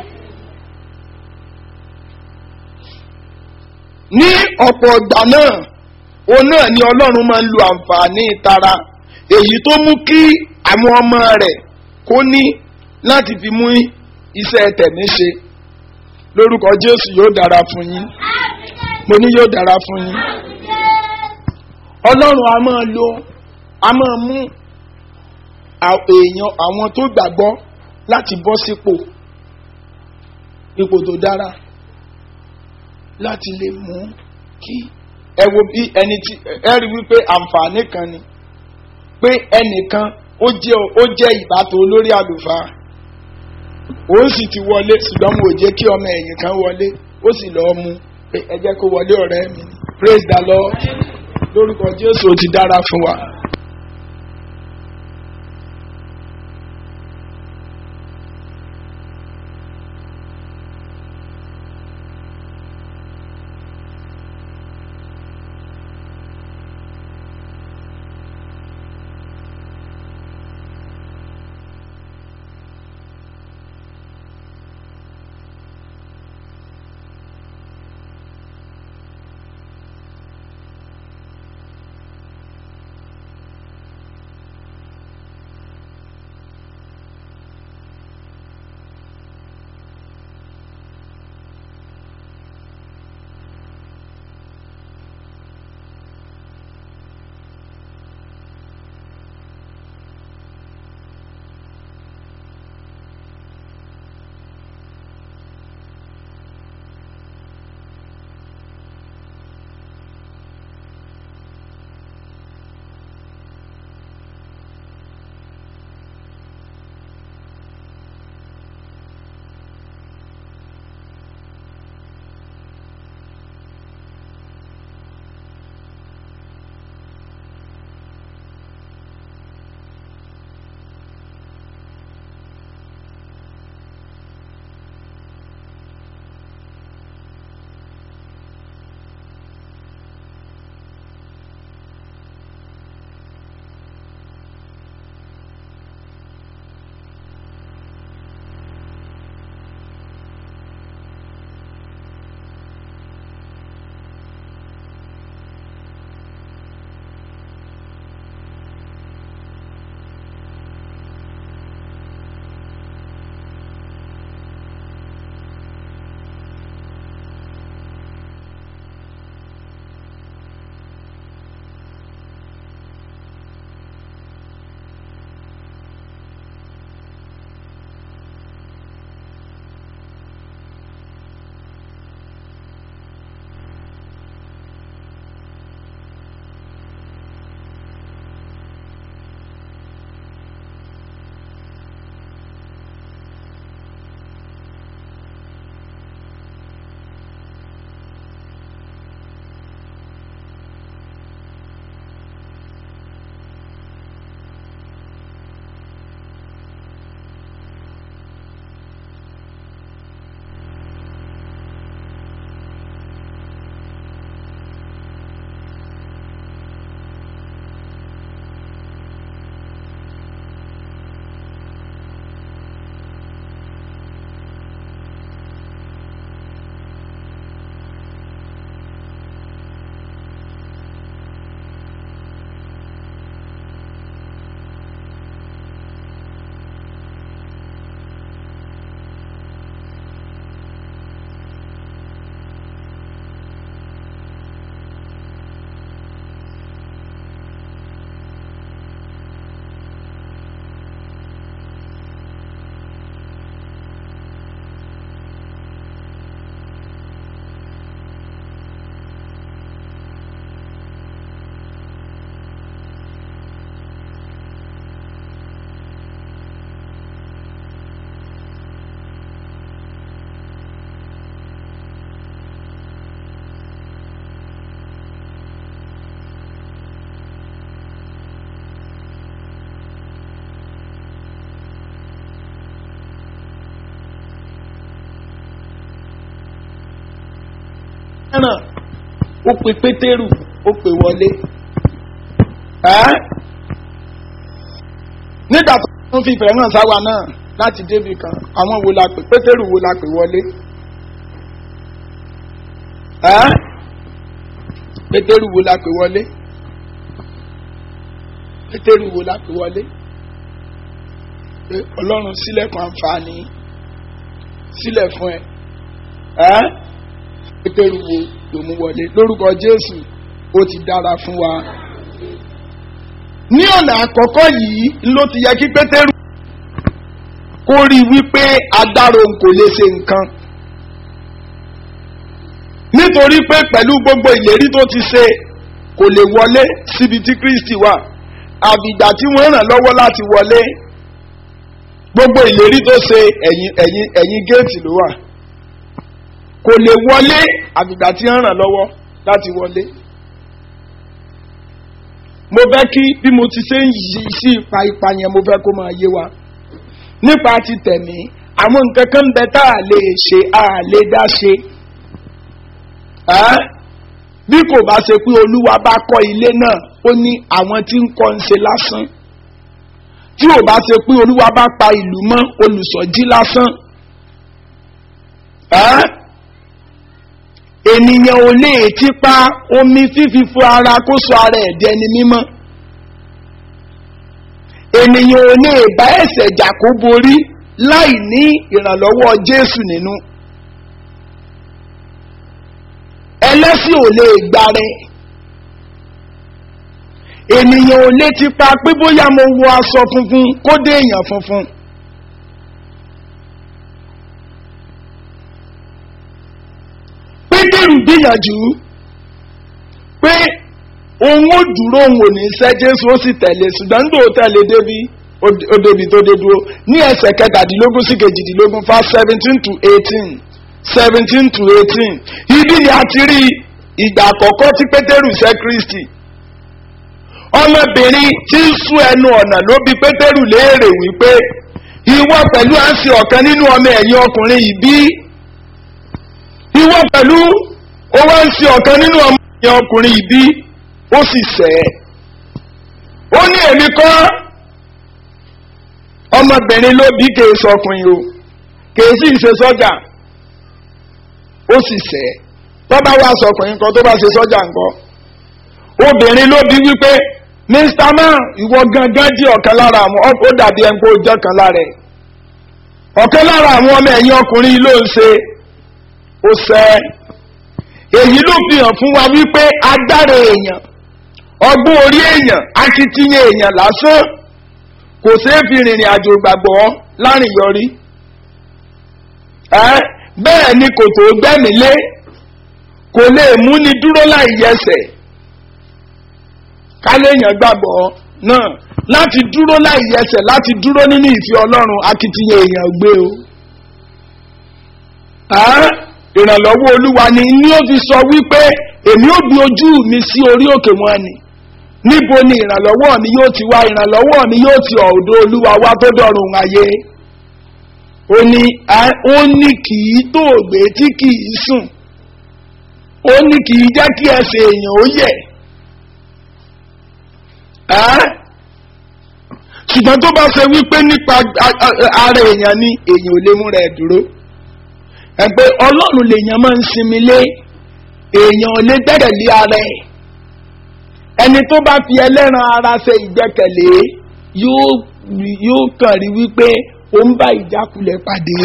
ní ọ̀pọ̀ ìgbà náà òun náà ni ọlọ́run máa ń lo àǹfààní ìtara èyí tó mú kí àwọn ọmọ rẹ̀ kó ní láti fi mú iṣẹ́ tẹ̀mí ṣe lórúkọ jésù yóò dára fún yín mo ní yóò dára fún yín ọlọ́run a máa lo a máa mú èèyàn àwọn tó gbàgbọ́ láti bọ́ sípò ipò tó dára láti lè mú kí ẹ wo bí ẹni tí ẹ rí wípé àǹfààní kan ni pé ẹnìkan ó jẹ́ ó jẹ́ ìbátan olórí àlùfáà òun sì ti wọlé ṣùgbọ́n mo ò jẹ́ kí ọmọ ẹ̀yìn kan wọlé ó sì lọ́ọ́ mú pé ẹ jẹ́ kó wọlé ọ̀rẹ́ mi praise the lord lórúkọ jésù ó ti dára fún wa. ó pe pétérù ó pe wọlé ẹ́ nígbà tó ń fi ìfẹ́ hàn sáwa náà láti débi kan àwọn wo la pè pétérù wo la pè wọlé ẹ́ pétérù wo la pè wọlé pétérù wo la pè wọlé pé ọlọ́run sílẹ̀kùn àǹfààní sílẹ̀ fún ẹ ẹ́ pétérù wo ló mú wọlé lórúkọ jésù ó ti dára fún wa ní ọ̀nà àkọ́kọ́ yìí ló ti yẹ kí pétérù kó rí i wípé adáró kò lè ṣe nǹkan nítorí pé pẹ̀lú gbogbo ìlérí tó ti ṣe kò lè wọlé síbi tí kristi wà àbìgbà tí wọ́n ràn lọ́wọ́ láti wọlé gbogbo ìlérí tó ṣe ẹ̀yìn ẹ̀yìn ẹ̀yìn géètì ló wà kò lè wọlé àbìgbà tí wọ́n ràn lọ́wọ́ láti wọlé mo fẹ́ kí bí mo ti ṣe ń yí sí ipa ipa yẹn mo fẹ́ kó máa yé wa nípa ti tẹ̀mí àwọn nǹkan kan bẹ tá a lè ṣe a lè dá ṣe bí kò bá ṣe pé olúwa bá kọ́ ilé náà ó ní àwọn tí ń kọ́ ń ṣe lásán tí ò bá ṣe pé olúwa bá pa ìlú mọ́ olùsọ̀jí lásán ènìyàn ò lè tipa omi fífi fún ara kó sọ ara ẹ̀ di ẹni mímọ́ ènìyàn ò lè bá ẹ̀sẹ̀ jà kó borí láì ní ìrànlọ́wọ́ jésù nínú ẹlẹ́sìn ò lè gbáre ènìyàn ò lè tipa pé bóyá mo wọ aṣọ funfun kó dé èèyàn funfun. pétérù gbìyànjú pé òun ó dúró òun ò ní sẹ́ jésù ó sì tẹ̀lé ṣùgbọ́n nígbà ó tẹ̀lé débi ó débi tó dé dúró ní ẹsẹ̀ kẹtàdínlógún sí kejìdínlógún fa seventeen to eighteen seventeen to eighteen ibi ni a ti rí ìgbà àkọ́kọ́ tí pétérù sẹ́ kristi ọmọbìnrin tí ń sún ẹnu ọ̀nà ló bi pétérù léèrè wípé ìwọ pẹ̀lú à ń ṣe ọ̀kan nínú ọmọ ẹ̀yìn ọkùnrin yìí bí ìwọ pẹ̀lú ó wá ń ṣe ọ̀kan nínú ọmọ ẹ̀yìn ọkùnrin yìí bí ó sì sẹ́ ẹ̀ ó ní èmi kọ́ ọmọbìnrin ló bí kèé sọkùnrin o kèé sì ṣe sọ́jà ó sì sẹ́ ẹ̀ tó bá wá sọkùnrin kan tó bá ṣe sọ́jà nǹkan obìnrin ló bí wípé mr man ìwọ gangan di ọ̀kan lára àwọn ó dàbí ẹni pé ó jẹ́ ọ̀kan lára ẹ̀ ọ̀kan lára àwọn ọmọ ẹ̀yìn ọkùnrin ló ń ṣe ó sẹ́ èyí ló fi hàn fún wa wípé agbára èèyàn ọgbọ́n orí èèyàn akitiyan èèyàn lásán kò ṣeé fi rìnrìn àjò gbàgbọ́ láàrin yọrí bẹ́ẹ̀ ni kò tó gbẹ́mí lé kò lè múni dúró láì yẹsẹ̀ káléèyàn gbàgbọ́ náà láti dúró láì yẹsẹ̀ láti dúró nínú ìfẹ́ ọlọ́run akitiyan èèyàn gbé o ìrànlọ́wọ́ olúwa ni ní ó fi sọ wípé èmi ò gbé ojú mi sí orí òkè wọn ni níbo ni ìrànlọ́wọ́ mi yóò ti wá ìrànlọ́wọ́ mi yóò ti ọ̀dọ̀ olúwa wá tó dọ̀rùn ayé ó ní ó ní kì í tóògbé tí kì í sùn ó ní kì í jẹ́ kí ẹsẹ̀ èèyàn ó yẹ̀ ṣùgbọ́n tó bá ṣe wípé nípa ara èèyàn ni èèyàn ò lè mú rẹ̀ dúró ẹgbẹ́ ọlọ́run lèèyàn máa ń sinmi lé èèyàn ò lè gbẹ́rẹ̀ lé ara ẹ̀ ẹni tó bá fi ẹlẹ́ran ara ṣe ìgbẹ́kẹ̀lé yóò kàn rí wípé ó ń bá ìjákulẹ̀ pàdé.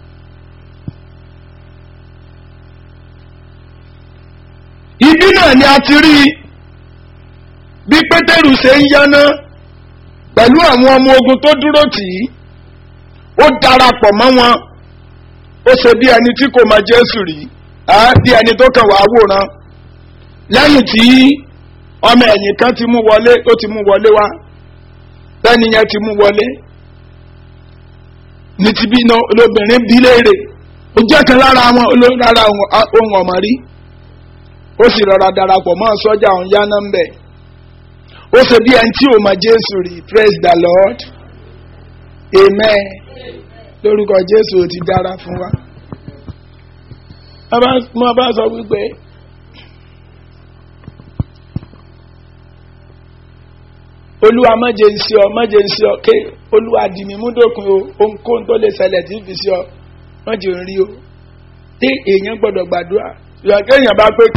ibi náà ni a ti rí bí pétérù ṣe ń yáná pẹ̀lú àwọn ọmọ ogun tó dúró tì í ó darapọ̀ mọ́ wọn ó ṣe bí ẹni tí kò mọ jésù rí bí ẹni tó kàn wá wòran lẹ́yìn tí ọmọ ẹ̀yìn kan ti mú wọlé ó ti mú wọlé wá lẹ́ni yẹn ti mú wọlé ní ti bí iná olóbìnrin bí léèrè ó jẹ́ kan lára wọn olórára ohun ọ̀mọ̀ rí ó sì rọra darapọ̀ mọ́ sọ́jà òun yáná ń bẹ̀ ó ṣe bí ẹni tí ò mọ jésù rí praise the lord amen lórúkọ jésù ò ti dára fún wa wọ́n bá sọ wípé olúwa mọ̀jẹ̀ ń sí ọ mọ̀jẹ̀ ń sí ọ ké olúwa dìmí múdòkun o ohunkóhun tó lè ṣẹlẹ̀ tí ń fi sí ọ mọ̀jẹ̀ ń rí o tí èèyàn gbọ́dọ̀ gbàdúrà ìyàn kéèyàn bá pé.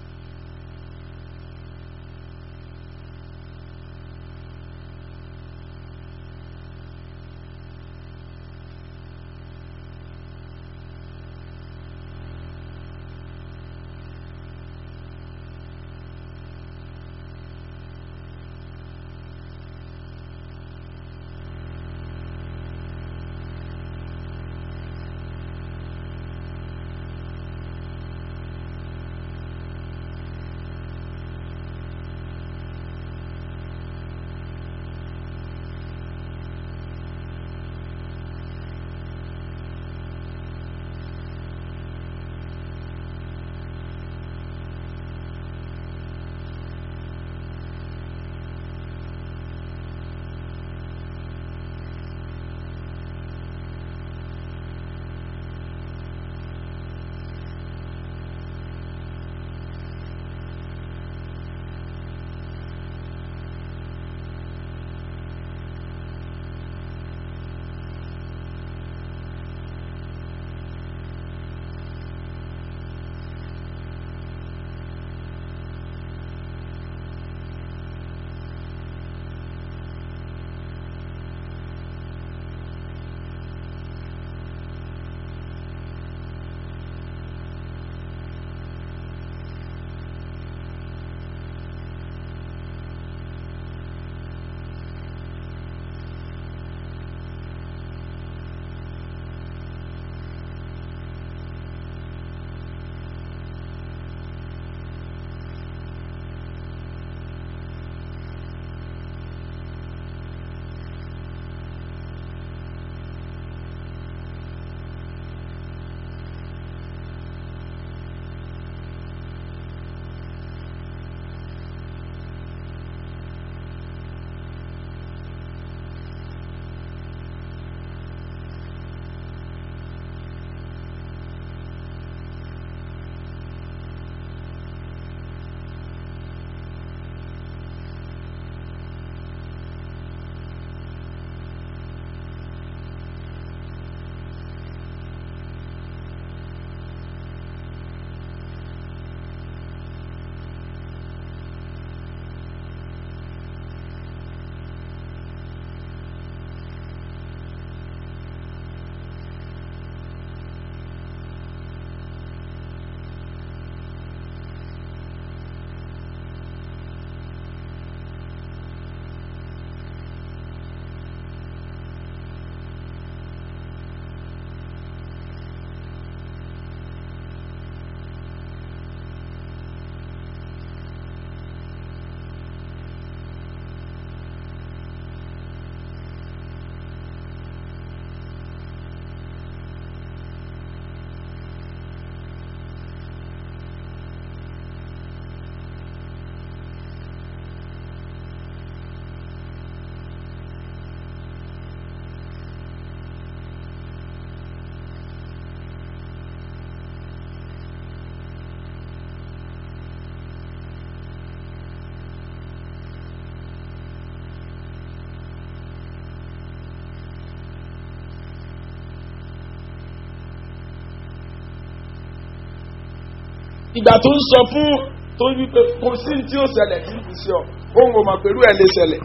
ìgbà tó ń sọ fún tó ń wípé kò sí tí ó ṣẹlẹ̀ tí ń fi sí ọ òun kò mọ̀ pẹ̀lú ẹ̀ lè ṣẹlẹ̀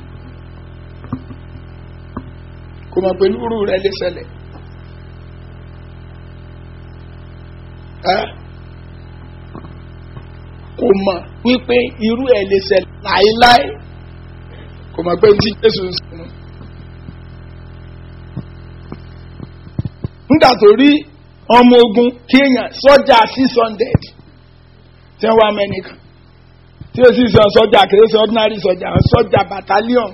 kò mọ̀ pẹ̀lú irú rẹ̀ lè ṣẹlẹ̀ ẹ́ kò mọ̀ wípé irú ẹ̀ lè ṣẹlẹ̀ láéláé kò mọ̀ pé tí Jésù ń sọ nígbà tó rí ọmọ ogun kéèyàn sọ́jà six hundred tí wọ́n wá mẹ́nìkan tí ó sì sọ sọ́jà kìí ṣe ordinary sọ́jà sọ́jà battalion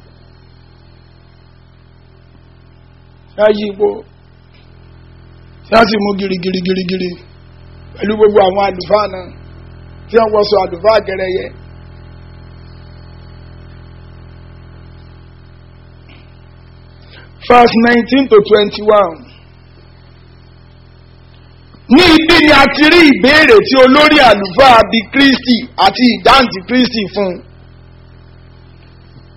ṣáà yí ipò ṣáà sì mú girigiri girigiri pẹ̀lú gbogbo àwọn àlùfáà náà tí wọ́n wọ́sọ àlùfáà gẹ̀rẹ́yẹ. verse nineteen to twenty-one ní ibi ni a ti rí ìbéèrè tí olórí àlùfáà bíi kristi àti ìdáǹtì kristi fún un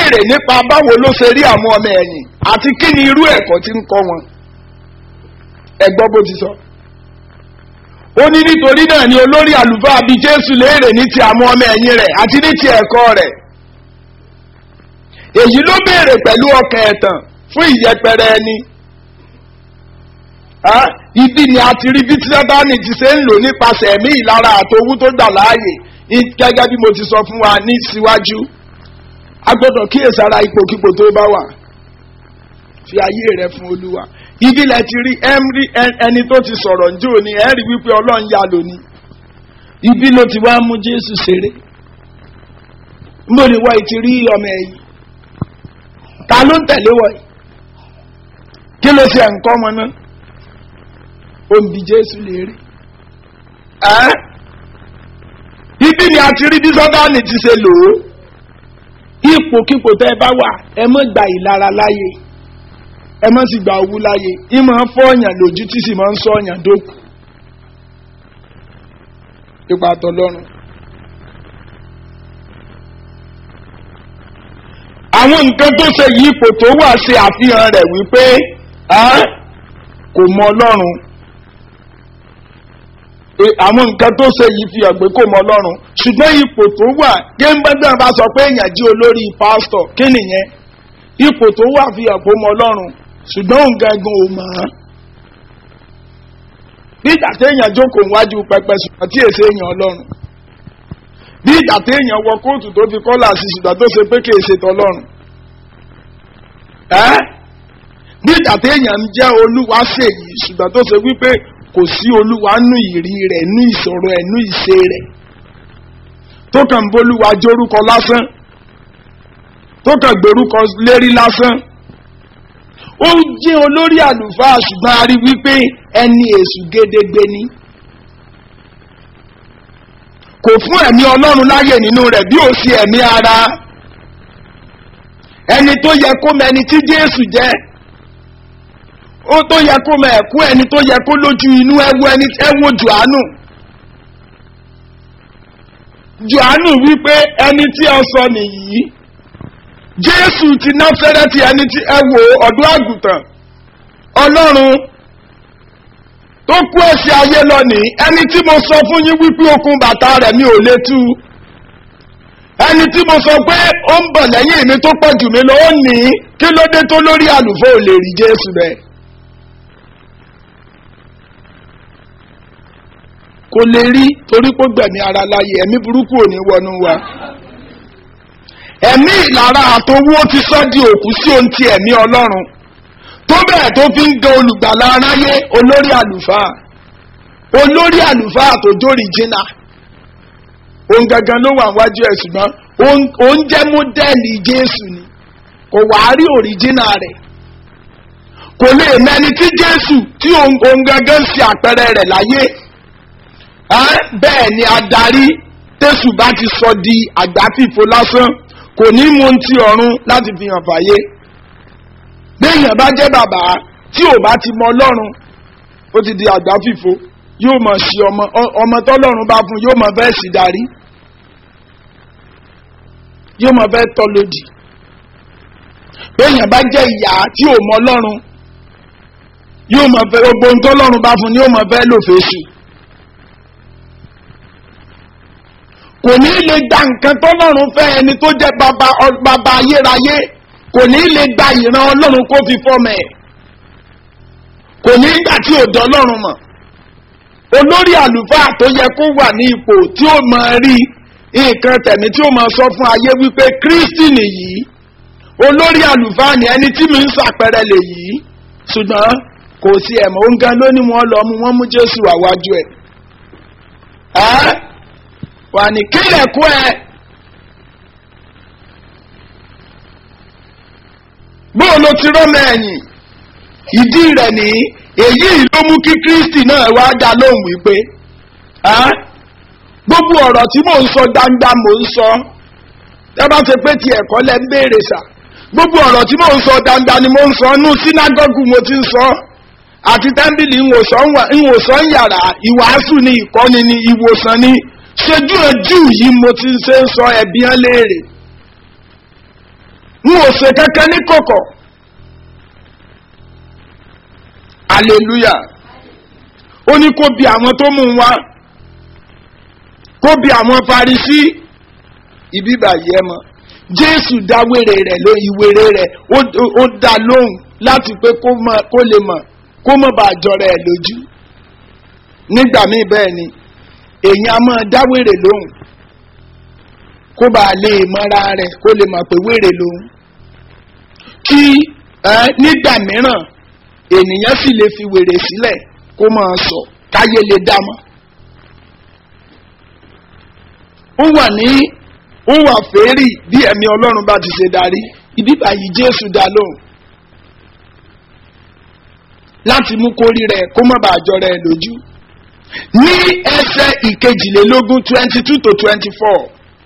béèrè nípa báwo ló ṣe rí àwọn ọmọ ẹ̀yìn àti kí ni irú ẹ̀kọ́ tí ń kọ́ wọn ẹ gbọ́ bó ti sọ. ó ní nítorí náà ni olórí àlùfáà bíi jésù léèrè ní ti àwọn ọmọ ẹ̀yìn rẹ̀ àti ní ti ẹ̀kọ́ rẹ̀ èyí ló béèrè pẹ̀lú ọkàn ẹ̀tàn fún ìyẹpẹrẹ ẹni Ah, ibi ni a ti rí bí tí sátani ti ṣe ń lò nípasẹ̀ ẹ̀mí ìlara àtowú tó gbà láàyè ní- gẹ́gẹ́ bí mo ti sọ fún wa ní síwájú a gbọ́dọ̀ kíyèsára ipòkípò tó bá wà fi ayé rẹ fún olúwa ibi lẹ ti rí ẹmí ẹni tó ti sọ̀rọ̀ njó ni ẹ rí wípé ọlọ́run yà lónìí ibi ló ti wá mú jésù ṣeré mbọ ni wọ́n ti rí ọmọ ẹ̀yìn ta ló ń tẹ̀lé wọ̀ yìí kí ló ṣe ẹ̀ǹkọ́ ọmọ náà ó ń bi jésù léèrè ẹ́ ibi ni a ti rí bí sọ́dánì ti ṣe lò ó ipòkípò tẹ́ ẹ bá wà ẹ mọ́ gba ìlara láàyè ẹ mọ́ sì gba owú láàyè ì máa ń fọ́ọ̀yàn lójú tí sì máa ń sọ̀yàn dókù ipa tọlọ́run. àwọn nǹkan tó ṣe yí ipò tó wà ṣe àfihàn rẹ̀ wípé ẹ́ kò mọ ọlọ́run E, àwọn nǹkan tó ṣe yìí fi hàn pé kò mọ ọlọ́run ṣùgbọ́n ipò tó wà géńgbẹ́gbẹ́ bá sọ pé èèyàn jí olórí pásítọ̀ kí nìyẹn ipò tó wà fi hàn pé ó mọ ọlọ́run ṣùgbọ́n òun gangan ò mọ̀ ọ́n bí ìgbà téèyàn jókòó níwájú pẹpẹ ṣùgbọ́n tí èsè èèyàn ọlọ́run bí ìgbà téèyàn wọ kóòtù tó fi kọ́là sí ṣùgbọ́n tó ṣe pé kì í ṣe tọlọ́run ẹ́ bí ìgbà téèyàn ń jẹ́ olúwa ṣèyí ṣùgbọ́n tó ṣe wípé kò sí olúwa nú ìrí rẹ̀ nú ìṣòro ẹ̀ nú ìṣe rẹ̀ tó kàn ń bolúwa jórúkọ lásán tó kàn gbórúkọ lérí lásán ó jẹ́ olórí àlùfáà ṣùgbọ́n a rí wípé ẹni èṣù gédégbé ni kò fún ẹ̀mí ọlọ́run láyè nínú rẹ̀ bí ó sì ẹ̀mí ara ẹni tó yẹ kó mọ ẹni tí jésù jẹ́ ó tó yẹ kó mọ ẹ̀kú ẹni tó yẹ kó lójú inú ẹwọ ẹni ẹwọ jùánù jùánù wípé ẹni tí ọ sọ nìyí jésù ti náfẹ́rẹ́tì ẹni tí ẹ wò ọ̀dọ́ àgùntàn ọlọ́run tó kú ẹ̀sìn ayé lọ́nìí ẹni tí mo sọ fún yín wípé okun bàtà rẹ̀ mi ò lè tú ẹni tí mo sọ pé ó ń bọ̀ lẹ́yìn mi tó pọ̀ jù mí lọ ó ní kí ló dé tó lórí àlùfáà ò lè rí jésù rẹ̀. kò lè rí torí pé gbẹ̀mí ara láyé ẹ̀mí burúkú ò ní wọnú wa ẹ̀mí ìlara àtowó ti sọ́ di òkú sí ohun ti ẹ̀mí ọlọ́run tó bẹ́ẹ̀ tó fi ń gan olùgbàlà aráyé olórí àlùfáà olórí àlùfáà tó jórí jìnnà òun gangan ló wà wájú ẹ̀ ṣùgbọ́n òun jẹ́ mọ́dẹ́ẹ̀lì jésù ni kò wá rí òrìjìnà rẹ̀ kò lè mẹni tí jésù tí òun gangan ṣe àpẹẹrẹ rẹ̀ láyé bẹ́ẹ̀ ni adarí tẹ̀sù bá ti sọ di àgbáfìfo lásán kò ní mú ti ọ̀run láti fi hàn fàyè béèyàn bá jẹ́ bàbá tí ò bá ti mọ ọlọ́run ó ti di àgbáfìfo yóò mọ̀ sí ọmọ ọmọ tọ́lọ́run bá fún yóò mọ̀ fẹ́ sí darí yóò mọ̀ fẹ́ tọ́ lòdì béèyàn bá jẹ́ ìyá tí ò mọ ọlọ́run yóò mọ̀ fẹ́ gbogbo ohun tọ́lọ́run bá fún yóò mọ̀ fẹ́ lò fèsì. kò ní lè gba nǹkan tọ́lọ́run fẹ́ ẹni tó jẹ́ bàbá bàbá ayérayé kò ní lè gba ìran ọlọ́run kó fi fọ́mọ ẹ̀ kò ní gbà tí ò dán ọlọ́run mọ̀ olórí àlùfáà tó yẹ kó wà ní ipò tí ó máa rí nǹkan tẹ̀mí tí ó máa sọ fún ayé wípé kristi nìyí olórí àlùfáà ni ẹni tí mi ń sàpẹrẹ lè yìí ṣùgbọ́n kò sí ẹ̀mọ́ ó ń gan lónìí wọn lọ mú wọn mú jésù àwájú ẹ̀ ẹ́ wà ní kílẹ̀ kú ẹ. bóun ló ti rọ́mọ ẹ̀yìn ìdí rẹ̀ ní èyí ló mú kí kristi náà wá dá lóhùn wípé gbogbo ọ̀rọ̀ tí mò ń sọ gbangba mò ń sọ tẹ́ bá ṣe pé ti ẹ̀kọ́ lẹ́ ń béèrè sà gbogbo ọ̀rọ̀ tí mò ń sọ gbangba ni mò ń sọ nú sínágọ́gù mo ti ń sọ àti tẹ́ḿbìlì ìwòsàn yàrá ìwàásù ni ìkọ́ni ni ìwòsàn ni ṣojú ojú yìí mo ti ṣe ń sọ ẹbí hàn léèrè n ò ṣe kankan ní kọ̀kọ̀ hallelujah ó ní kó bi àwọn tó mú un wá kó bi àwọn farisí ibi báyìí ẹ mọ jésù dá wèrè rẹ ló ìwèrè rẹ ó dá lóhùn láti pé kó lè mọ kó mọ bá jọra ẹ lójú nígbà míì bẹ́ẹ̀ ni èèyàn a máa dá wèrè lóhùn kó bá lè mọ́ra rẹ̀ kó lè mọ̀ pé wèrè lóhùn kí nígbà mìíràn ènìyàn sì lè fi wèrè sílẹ̀ kó máa sọ káyé lè dá mọ́. ó wà ní ó wà fèérì bí ẹ̀mí ọlọ́run bá ti ṣe darí ibi báyìí jésù dá lóhùn láti mú kórí rẹ̀ kó má bàa jọ rẹ̀ lójú ní ẹsẹ̀ ìkejìlélógún twenty two to twenty four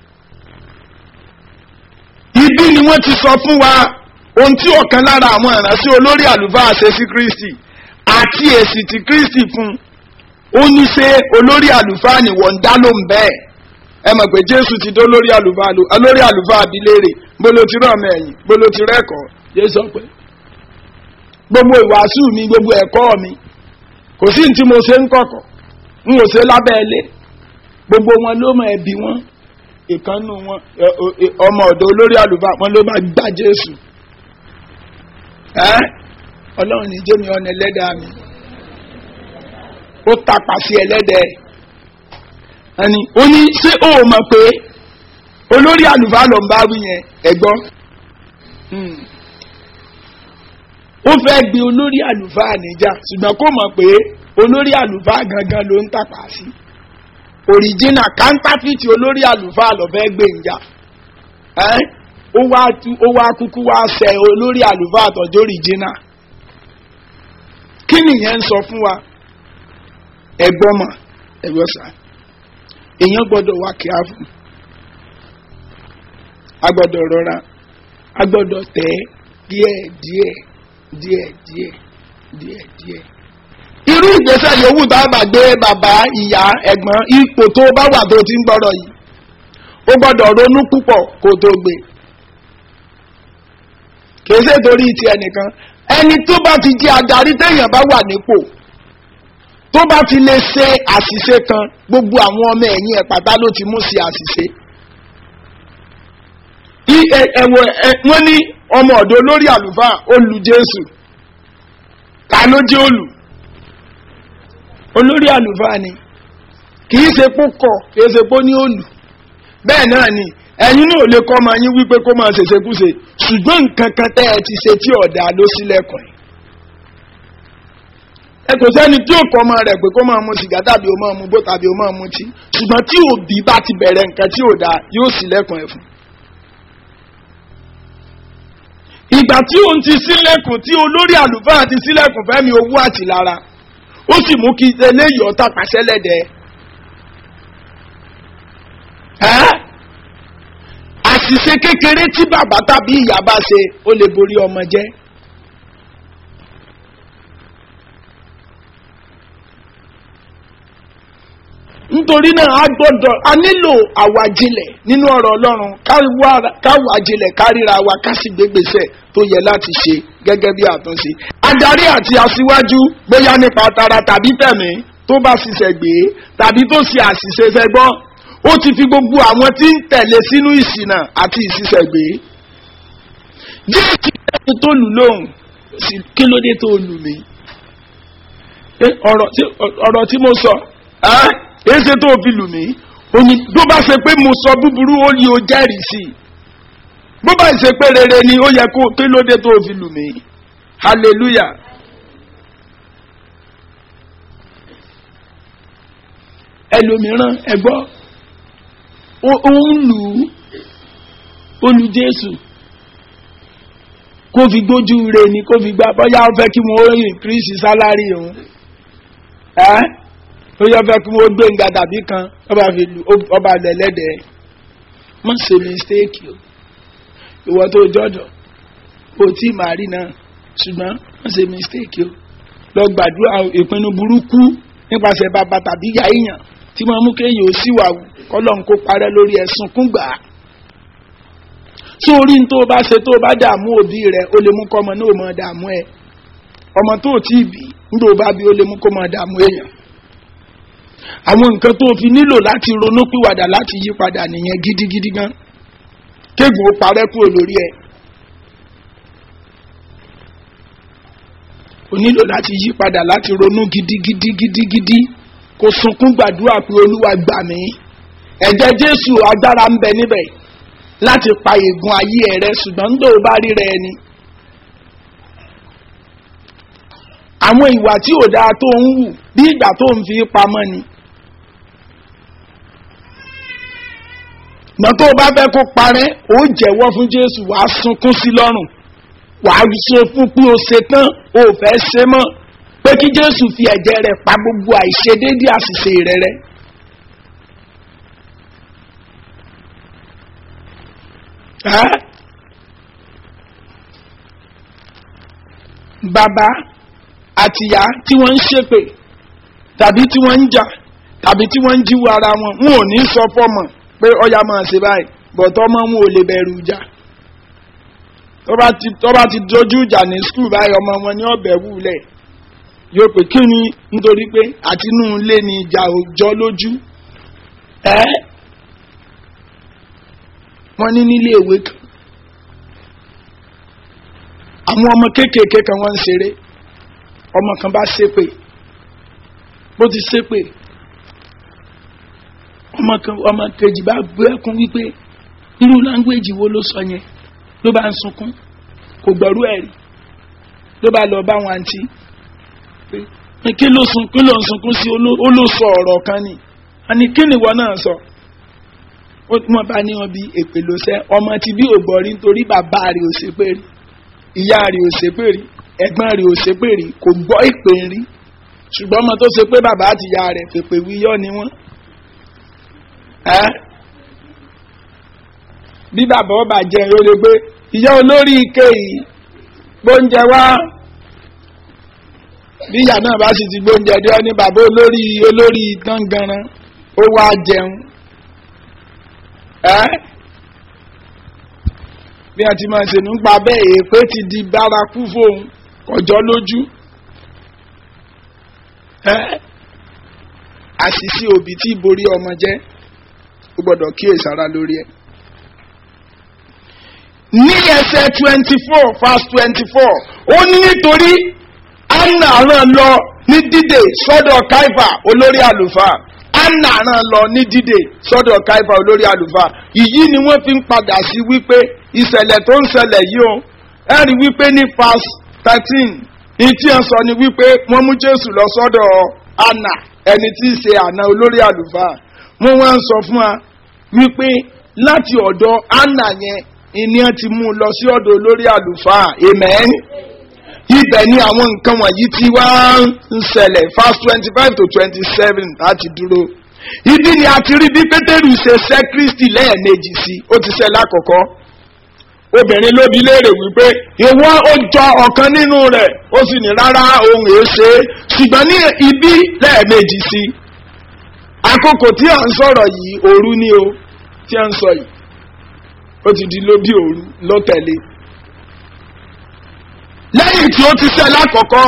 ibi ni wọ́n ti sọ fún wa ohun tí ọ̀kan lára àwọn ìránṣẹ́ olórí àlùfáà ṣe sí kristi àti èsì tí kristi fún ó ní ṣe olórí àlùfáà ni wọ́n ń dá ló ń bẹ́ẹ̀ ẹ mọ̀ pé jésù ti dó lórí àlùfáà olórí àlùfáà abilérè bolo ti rán ọmọ ẹ̀yìn bolo ti rẹ́kọ̀ọ́ jésù pé gbogbo ìwàásù mi gbogbo ẹ̀kọ́ mi kò sí ní tí mo ṣe ń kọ̀kọ̀ n ò ṣe lábẹ́ ilé gbogbo wọn ló mọ ẹbí wọn ìkànnù wọn ọmọ ọ̀dọ̀ olórí àlùfáà wọn ló máa gbá jésù ọlọ́run ní jẹ́mi ọ̀nà ẹlẹ́dàá mi ó tapà sí ẹlẹ́dẹ̀ ẹni ó ní ṣé ó mọ̀ pé olórí àlùfáà ló ń bá wí yẹn ẹ̀gbọ́n ó fẹ́ gbé olórí àlùfáà níjà ṣùgbọ́n kó mọ̀ pé olórí àlùfáà gangan ló ń tàpá sí òrìjínà kántáfìtì olórí àlùfáà ló fẹ́ gbé níjà ó wá kúkú wá sẹ olórí àlùfáà àtọ̀jọ́ òrìjínà kí nìyẹn ń sọ fún wa ẹ̀gbọ́n mà ẹ̀gbọ́n sà èèyàn gbọ́dọ̀ wá kíá fún a gbọ́dọ̀ rọra a gbọ́dọ̀ tẹ̀ díẹ̀ díẹ̀ díẹ̀ díẹ̀ díẹ̀ díẹ̀. irú ìgbésẹ̀ yòówù tá a bá gbé bàbá ìyá ẹ̀gbọ́n ipò tó bá wà tó ti ń gbọ́rọ̀ yìí ó gbọ́dọ̀ ronú púpọ̀ kó tó gbé kìí ṣe torí ti ẹnìkan ẹni tó bá ti di adarí téèyàn bá wà nípò tó bá ti lè ṣe àṣìṣe kan gbogbo àwọn ọmọ ẹ̀yìn ẹ̀ pátá ló ti mú sí àṣìṣe ẹ̀wọ̀ wọ́n ní ọmọ ọ̀dọ́ olórí àlùfáà olù jésù ta ló jẹ́ olù olórí àlùfáà ni kìí ṣe pó kọ̀ kìí ṣe pó ní olù bẹ́ẹ̀ náà ni ẹ̀yin náà lè kọ́ máa yín wípé kó máa ṣèṣekúṣe ṣùgbọ́n nǹkan kan tẹ́ ẹ ti ṣe tí ọ̀dà ló sílẹ̀kùn ẹ̀ ẹ kò sẹ́ni tí ò kọ́ ọmọ rẹ̀ pé kó máa mu sìgá tàbí ó máa mu bó tàbí ó máa mu tí ṣùgbọ́n tí òbí bá ti bẹ̀rẹ̀ nǹkan tí ò dáa yóò sílẹ̀kùn ẹ̀ fún. ìgbà tí òun ti sílẹ̀kùn tí olórí àlùfáà ti sílẹ̀kùn fẹ́mi owó àti lára ó sì mú kí eléyìí ọ̀tá pàṣẹ lẹ́dẹ̀ẹ́. àṣìṣe kékeré tí bàbá tàbí ìyá bá ṣe ó lè borí ọmọ jẹ́. nítorí náà a gbọ́dọ̀ a nílò àwàjilẹ̀ nínú ọ̀rọ̀ ọlọ́run káwàjilẹ̀ kárìíra wa ká sì gbégbèsè tó yẹ láti ṣe gẹ́gẹ́ bí àtúnṣe. adarí àti aṣíwájú bóyá nípa tara tàbí tẹ̀mí tó bá ṣiṣẹ́ gbé tàbí tó ṣe àṣìṣe fẹ́gbọ́ ó ti fi gbogbo àwọn tí ń tẹ̀lé sínú ìṣìnà àti ìṣiṣẹ́ gbé. jésù ẹni tó lù lóhùn kí ló dé tó lù mí. ọ̀rọ̀ tí mo sọ èsè tó fi lù mí òní tó bá ṣe pé mo sọ búburú ó yí o jẹ́rìí sí i bó bá ṣe pé rere ni ó yẹ kó kí ló dé tó fi lù mí hallelujah. ẹlòmíràn ẹgbọ́ ó ń lù ú ó lu jésù kó fi gbójú re ni kó fi gbá bọ́yá ó fẹ́ kí wọ́n increase salary òun ẹ́ ó yọ fẹ́ kí wọ́n gbé nga dàbí kan ọba fi lu ọba lẹ́lẹ́dẹ̀ má ṣe mistake o ìwọ tó jọjọ o tí màá rí náà ṣùgbọ́n má ṣe mistake o lọ gbàdúrà ìpinnu burúkú nípasẹ̀ bàbá tàbí ìyá èèyàn tí wọ́n mú kéèyàn ó síwà kọ́lọ́n kó parẹ́ lórí ẹ̀sùn kúngbà sórí ní tó o bá ṣe tó o bá dààmú òbí rẹ o lè mú kọ́ ọmọ náà mọ dààmú ẹ ọmọ tó o tí ì bí nígbà o bá bí o lè mú kó mọ dààmú èèyàn àwọn nǹkan tó o fi nílò láti ronú pìwàdà láti yí padà nìyẹn gidigidi gan kéègùn ó parẹ́ kúrò lórí ẹ o nílò láti yí padà láti ronú gidigidi gidigidi kò sunkún gbàdúrà pé olúwa gbà mí ẹ̀jẹ̀ jésù agbára ń bẹ níbẹ̀ láti pa ègún ayé ẹ rẹ ṣùgbọ́n ń dòó bá rí rẹ ni. àwọn ìwà tí ò dáa tó ń wù bí ìgbà tó ń fi pamọ́ ni. ṣùgbọ́n tó o bá fẹ́ kó parẹ́ ó jẹ́wọ́ fún jésù wàá sunkún sí lọ́rùn wàá sọ fún pé o ṣe tán o ò fẹ́ ṣe mọ́ pé kí jésù fi ẹ̀jẹ̀ rẹ̀ pa gbogbo àìṣedéédé àṣìṣe rẹ rẹ. Ẹ́ bàbá àtìyá tí wọ́n ń ṣépè tàbí tí wọ́n ń jà tàbí tí wọ́n ń jíwò ara wọn wọn ò ní sọ fọ́mọ pé ọya máa ṣe báyìí bọ̀tọ́ mọ́ wọn ò lè bẹ̀rù ìjà tó bá ti dojú ìjà ní skul báyìí ọmọ wọn ní ọ̀bẹ̀ wúlẹ̀ yóò pé kí ni nítorí pé àtinú ilé ni ìjà òjọ́ lójú ẹ́ wọ́n ní nílé ìwé kan àwọn ọmọ kéékèèké kan wọ́n ń ṣeré ọmọ kan bá ṣépè bó ti ṣépè ọmọ kan ọmọ kejì bá gbé ẹkún wípé irú láńgbéjì wo ló sọ yẹn ló bá ń sunkún kò gbọ́rú ẹ̀ rí ló bá lọ bá wọn àǹtí pé kí ló sun kí ló ń sunkún sí ó ló sọ ọ̀rọ̀ kan ni àní kí ni ìwọ náà sọ wọ́n bá ní wọn bí èpè ló sẹ́ ọmọ ti bí ògbọ́rí nítorí bàbá rẹ̀ ò ṣépè rí ìyá rẹ̀ ò ṣépè rí ẹ̀gbọ́n rẹ̀ ò ṣépè rí kò gbọ́ ìpè rí ṣùgbọ́n ọmọ tó ṣe pé bàbá àti ìyá rẹ̀ fèpè wíyọ́ ni wọ́n. bí bàbá ọba jẹ yóò lè gbé ìyá olórí ike yìí gbóúnjẹ wá bí ìyá náà bá sì ti gbóúnjẹ dé ọ ní bàbá olórí olórí tangaran ó wá jẹun bí a ti máa ṣe nípa bẹ́ẹ̀ èèpé ti di bárakú fóun kọjọ́ lójú àṣìṣe òbí tí borí ọmọ jẹ́ ó gbọ́dọ̀ kíyèsára lórí ẹ̀. ní ẹsẹ̀ twenty four verse twenty four ó ní nítorí anna ràn lọ ní dídè sọ́dọ̀ kaifa olórí àlùfáà anna ràn lọ ní dídè sọ́dọ̀ kaifa olórí àlùfáà ìyí ni wọ́n fi ń padà sí wípé ìṣẹ̀lẹ̀ tó ń ṣẹlẹ̀ yìí o ẹ rí wípé ní verse thirteen ìtí ẹ̀ sọ ni wípé wọ́n mú jésù lọ sọ́dọ̀ anna ẹni tí í ṣe àna olórí àlùfáà wọ́n wá ń sọ fún wa wípé láti ọ̀dọ̀ anna yẹn ìní ẹ ti mú un lọ sí ọ̀dọ̀ olórí àlùfáà amen ibẹ̀ ni àwọn nǹkan wọ̀nyí ti wá ń ṣẹlẹ̀ verse twenty five to twenty seven láti dúró ibi ni a ti rí bí pétérù ṣe ṣẹ́ kristi lẹ́ẹ̀mejì sí ó ti ṣẹ́ lákọ̀ọ́kọ́ obìnrin ló bi léèrè wípé ìwọ ó jọ ọ̀kan nínú rẹ̀ ó sì ní rárá ohun èé ṣe é ṣùgbọ́n ní ibi lẹ́ẹ̀mejì sí àkókò tí à ń sọ̀rọ̀ yìí òru ni o tí à ń sọ yìí ó ti di lóbi òru ló tẹ̀lé lẹ́yìn tí ó ti ṣe lákọ̀ọ́kọ́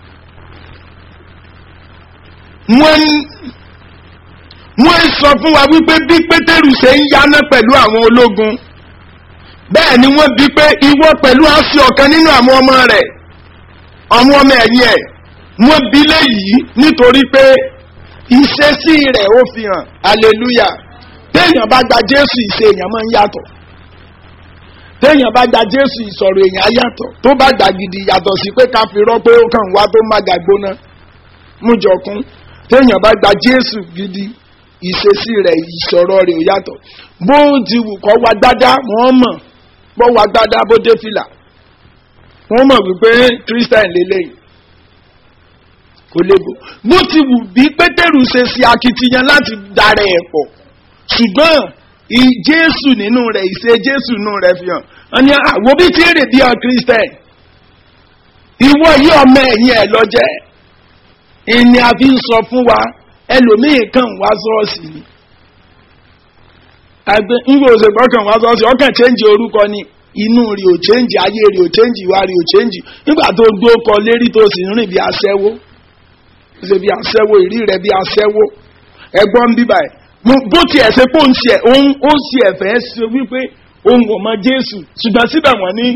wọ́n wọ́n sọ fún wa wípé bí pétérù ṣe ń yaná pẹ̀lú àwọn ológun bẹ́ẹ̀ ni wọ́n bí pé ìwọ pẹ̀lú àṣì ọ̀kan nínú àwọn ọmọ rẹ̀ àwọn ọmọ ẹ̀yìn ẹ̀ wọ́n bí léyìí nítorí pé ìṣesí rẹ̀ ó fi hàn aleluya téèyàn bá gba jésù ìṣe èèyàn máa ń yàtọ̀ téèyàn bá gba jésù ìsọ̀rọ̀ èèyàn yàtọ̀ tó bá gbà gidi yàtọ̀ sí pé ká fi rọ́ pé ó kàn wá tó má ga gbóná mújọkún téèyàn bá gba jésù gidi ìṣesí rẹ̀ ìsọ̀rọ̀ rẹ̀ ò yàtọ̀ bó ti wù kọ́ wa gbádá wọ́n mọ̀ bó wa gbádá bó dé fìlà wọ́n mọ̀ wípé christian lélẹ́yìn kò lébo bó ti wù bí pétérù ṣe ṣe akitiyan láti darẹ̀ ẹ̀ pọ̀ ṣùgbọ́n jésù nínú rẹ̀ ìṣe jésù nínú rẹ̀ fi hàn wọ́n ní àwọn bí tí èrè bí ọ christian ìwọ yìí ọmọ ẹ̀yìn ẹ̀ lọ́jẹ́ ìní a fi ń sọ fún wa ẹlòmíì kan wá sọ́ọ̀sì ni àgbẹ̀ ńgbò òsè gbọ́kàn wá sọ́ọ́sì ọkàn chẹ́ǹjì orúkọ ni inú rí ò chẹ́ǹjì ayé rí ò chẹ́ǹjì ìwà rí ò chẹ́ǹjì nígbà tó gbó kọ lérí tó sì ń rìn bí aṣẹ́wó ṣe bí aṣẹ́wó ìrí rẹ̀ bí aṣẹ́wó ẹgbọ́n bíbà ẹ̀ bó tiẹ̀ ṣe pé òun tiẹ̀ òun ó sì ẹ̀fẹ́ ṣe wípé òun kò mọ jésù ṣùgbọ́n síbẹ̀ wọ́n ní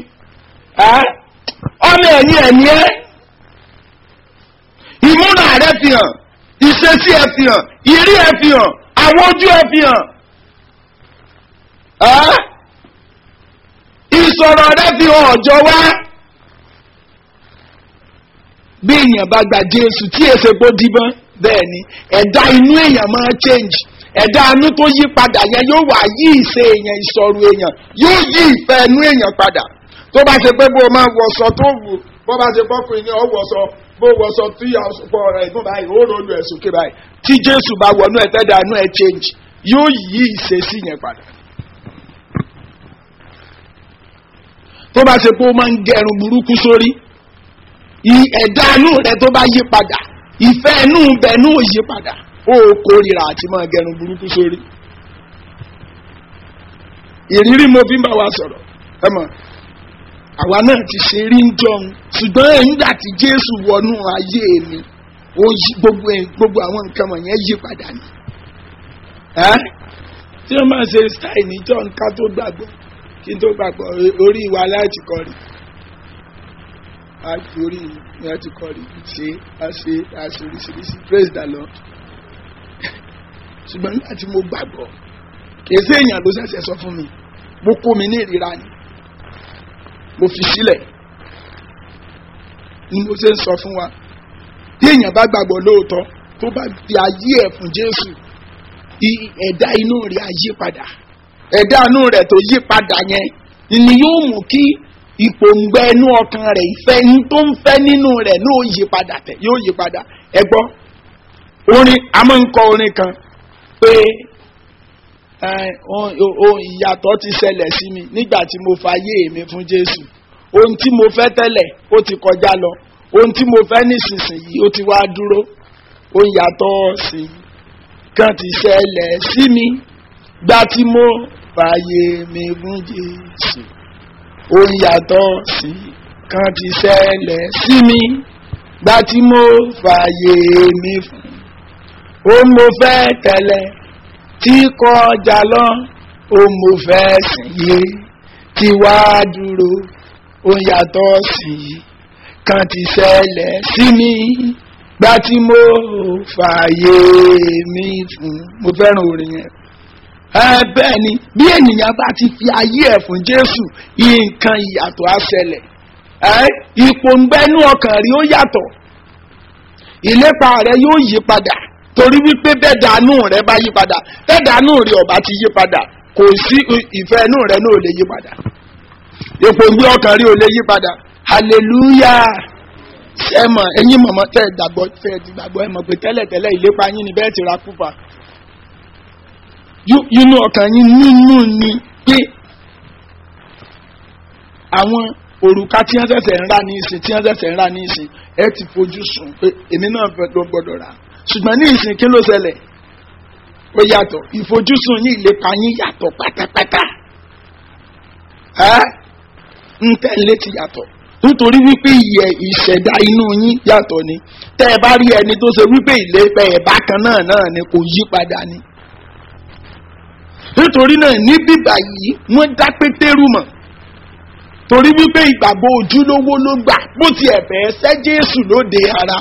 ọmọ ẹ̀yìn ẹ̀mí ẹ́ ìmúra rẹ̀ fi hàn ìṣesí ẹ̀ fi hàn ìrí ẹ̀ fi hàn àwọn ojú ẹ̀ fi hàn ìsọ̀rọ̀ rẹ̀ fi hàn ọ̀jọ̀ wá bí èèyàn bá gba jésù tí èsè kó díbọ́n bẹ́ẹ̀ ni ẹ̀dá inú èèyàn máa change ẹ̀dá inú tó yí padà yẹn yóò wá yí ìṣe èèyàn ìsọ̀rọ̀ èèyàn yóò yí ìfẹ́ inú èèyàn padà tó bá ṣe pé bó o máa wọ̀sọ tó wù bó bá ṣe pọ́kùnrin ní ọ̀wọ̀sọ bó wọ̀sọ tí àsopọ̀ rẹ̀ gùn báyìí ó rò lu ẹ̀ sókè báyìí tí jésù bá wọnú ẹ̀ tẹ́dà inú ẹ̀ change yóò yí ìṣesí yẹn padà. tó bá ṣe pé ó máa ń gẹrun burúkú sórí ẹ̀dá inú rẹ̀ tó bá yí padà ìfẹ́ inú bẹ̀ inú yí padà ó kórìíra àti máa gẹrun burúkú sórí. ìrírí mo fi ń bá wa sọ̀rọ̀ ẹ mọ̀ àwa náà ti ṣe rí ń jọun ṣùgbọ́n nígbà tí jésù wọnú ayé mi ó yí gbogbo gbogbo àwọn nǹkan wọ̀nyẹn yí padà ni. tí wọ́n máa ṣe style ní john ká tó gbàgbọ́ kí n tó gbàgbọ́ orí wa láti kọrí a fi orí mi láti kọrí ṣe a ṣe a ṣe oríṣiríṣi praise the lord ṣùgbọ́n nígbà tí mo gbàgbọ́ kìí sí èèyàn ló ṣẹ̀ṣẹ̀ sọ fún mi mo kó mi ní ìrira ni mo fi sílẹ̀ ni mo ṣe ń sọ fún wa bí èèyàn bá gbàgbọ́ lóòótọ́ tó bá fi ayé ẹ̀ fún jésù ẹ̀dá inú rẹ̀ á yí padà ẹ̀dá inú rẹ̀ tó yí padà yẹn ni yóò mú kí ìpòǹgbẹ inú ọkàn rẹ̀ ìfẹ́ tó ń fẹ́ nínú rẹ̀ ní ó yí padà tẹ̀ yóò yí padà ẹ gbọ́ orin a máa ń kọ orin kan pé ìyàtọ̀ ti ṣẹlẹ̀ sí mi nígbà tí mo fayé mi fún jésù ohun tí mo fẹ́ tẹ́lẹ̀ ó ti kọjá lọ ohun tí mo fẹ́ nísinsìnyí ó ti wá dúró ó yàtọ̀ sí i kan ti ṣẹlẹ̀ sí mi gbà tí mo fàyè mi fún jésù ó yàtọ̀ sí i kan ti ṣẹlẹ̀ sí mi gbà tí mo fàyè mi fún ó mo fẹ́ tẹ́lẹ̀ tí kọjá lọ ó mo fẹ́ sìn yé tí wá dúró ó yàtọ̀ sí i kan ti ṣẹlẹ̀ sí mi gbà tí mo fààyè mi fún mo fẹ́ràn orin yẹn. ẹ bẹ́ẹ̀ ni bí ènìyàn bá ti fi ayé ẹ̀ fún jésù nǹkan ìyàtọ̀ á ṣẹlẹ̀ ẹ ipò ń gbẹ́nú ọkàn rí ó yàtọ̀ ìlépa rẹ yóò yí padà torí wípé bẹ́ẹ̀dánù rẹ bá yí padà bẹ́ẹ̀dánù rẹ ọba ti yí padà kò sí ìfẹ́ inú rẹ náà ò lè yí padà ipò ń gbé ọkàn rí ò lè yí padà hallelujah ẹ mọ̀ ẹ̀yin mọ̀mọ́ tẹ́ ẹ gbàgbọ́ tẹ́ ẹ ti gbàgbọ́ ẹ mọ̀ pé tẹ́lẹ̀tẹ́lẹ̀ ìlépa yín ni bẹ́ẹ̀ ti ra kúfà inú ọkàn yín nínú ni pé àwọn òrùka tí wọ́n ṣẹ̀ṣẹ̀ ń rà ní ìsìn tí wọ́n ṣẹ̀ṣẹ̀ ń rà ní ìsìn ẹ ti fojú sùn pé èmi náà fẹ́ ló gbọ́dọ̀ rà ṣùgbọ́n ní ìsìn kí ló ṣẹlẹ̀ ó yàtọ̀ ìfojúsùn yín ìlépa yín yàtọ̀ pátápátá ẹ ń tẹ̀lé ti yàtọ̀ nítorí wípé ìyẹ ìṣẹ̀dá inú yín yàtọ̀ ni tẹ́ ẹ bá rí ẹni tó ṣe wípé ìlépa ẹ̀ bákan náà náà ni kò yí padà ni. nítorí náà ní bíbà yìí wọ́n dá pétérù mọ̀ torí wípé ìgbàgbọ́ ojúlówó ló gbà bó ti ẹ̀fẹ́ ṣẹ́ jésù lóde ara.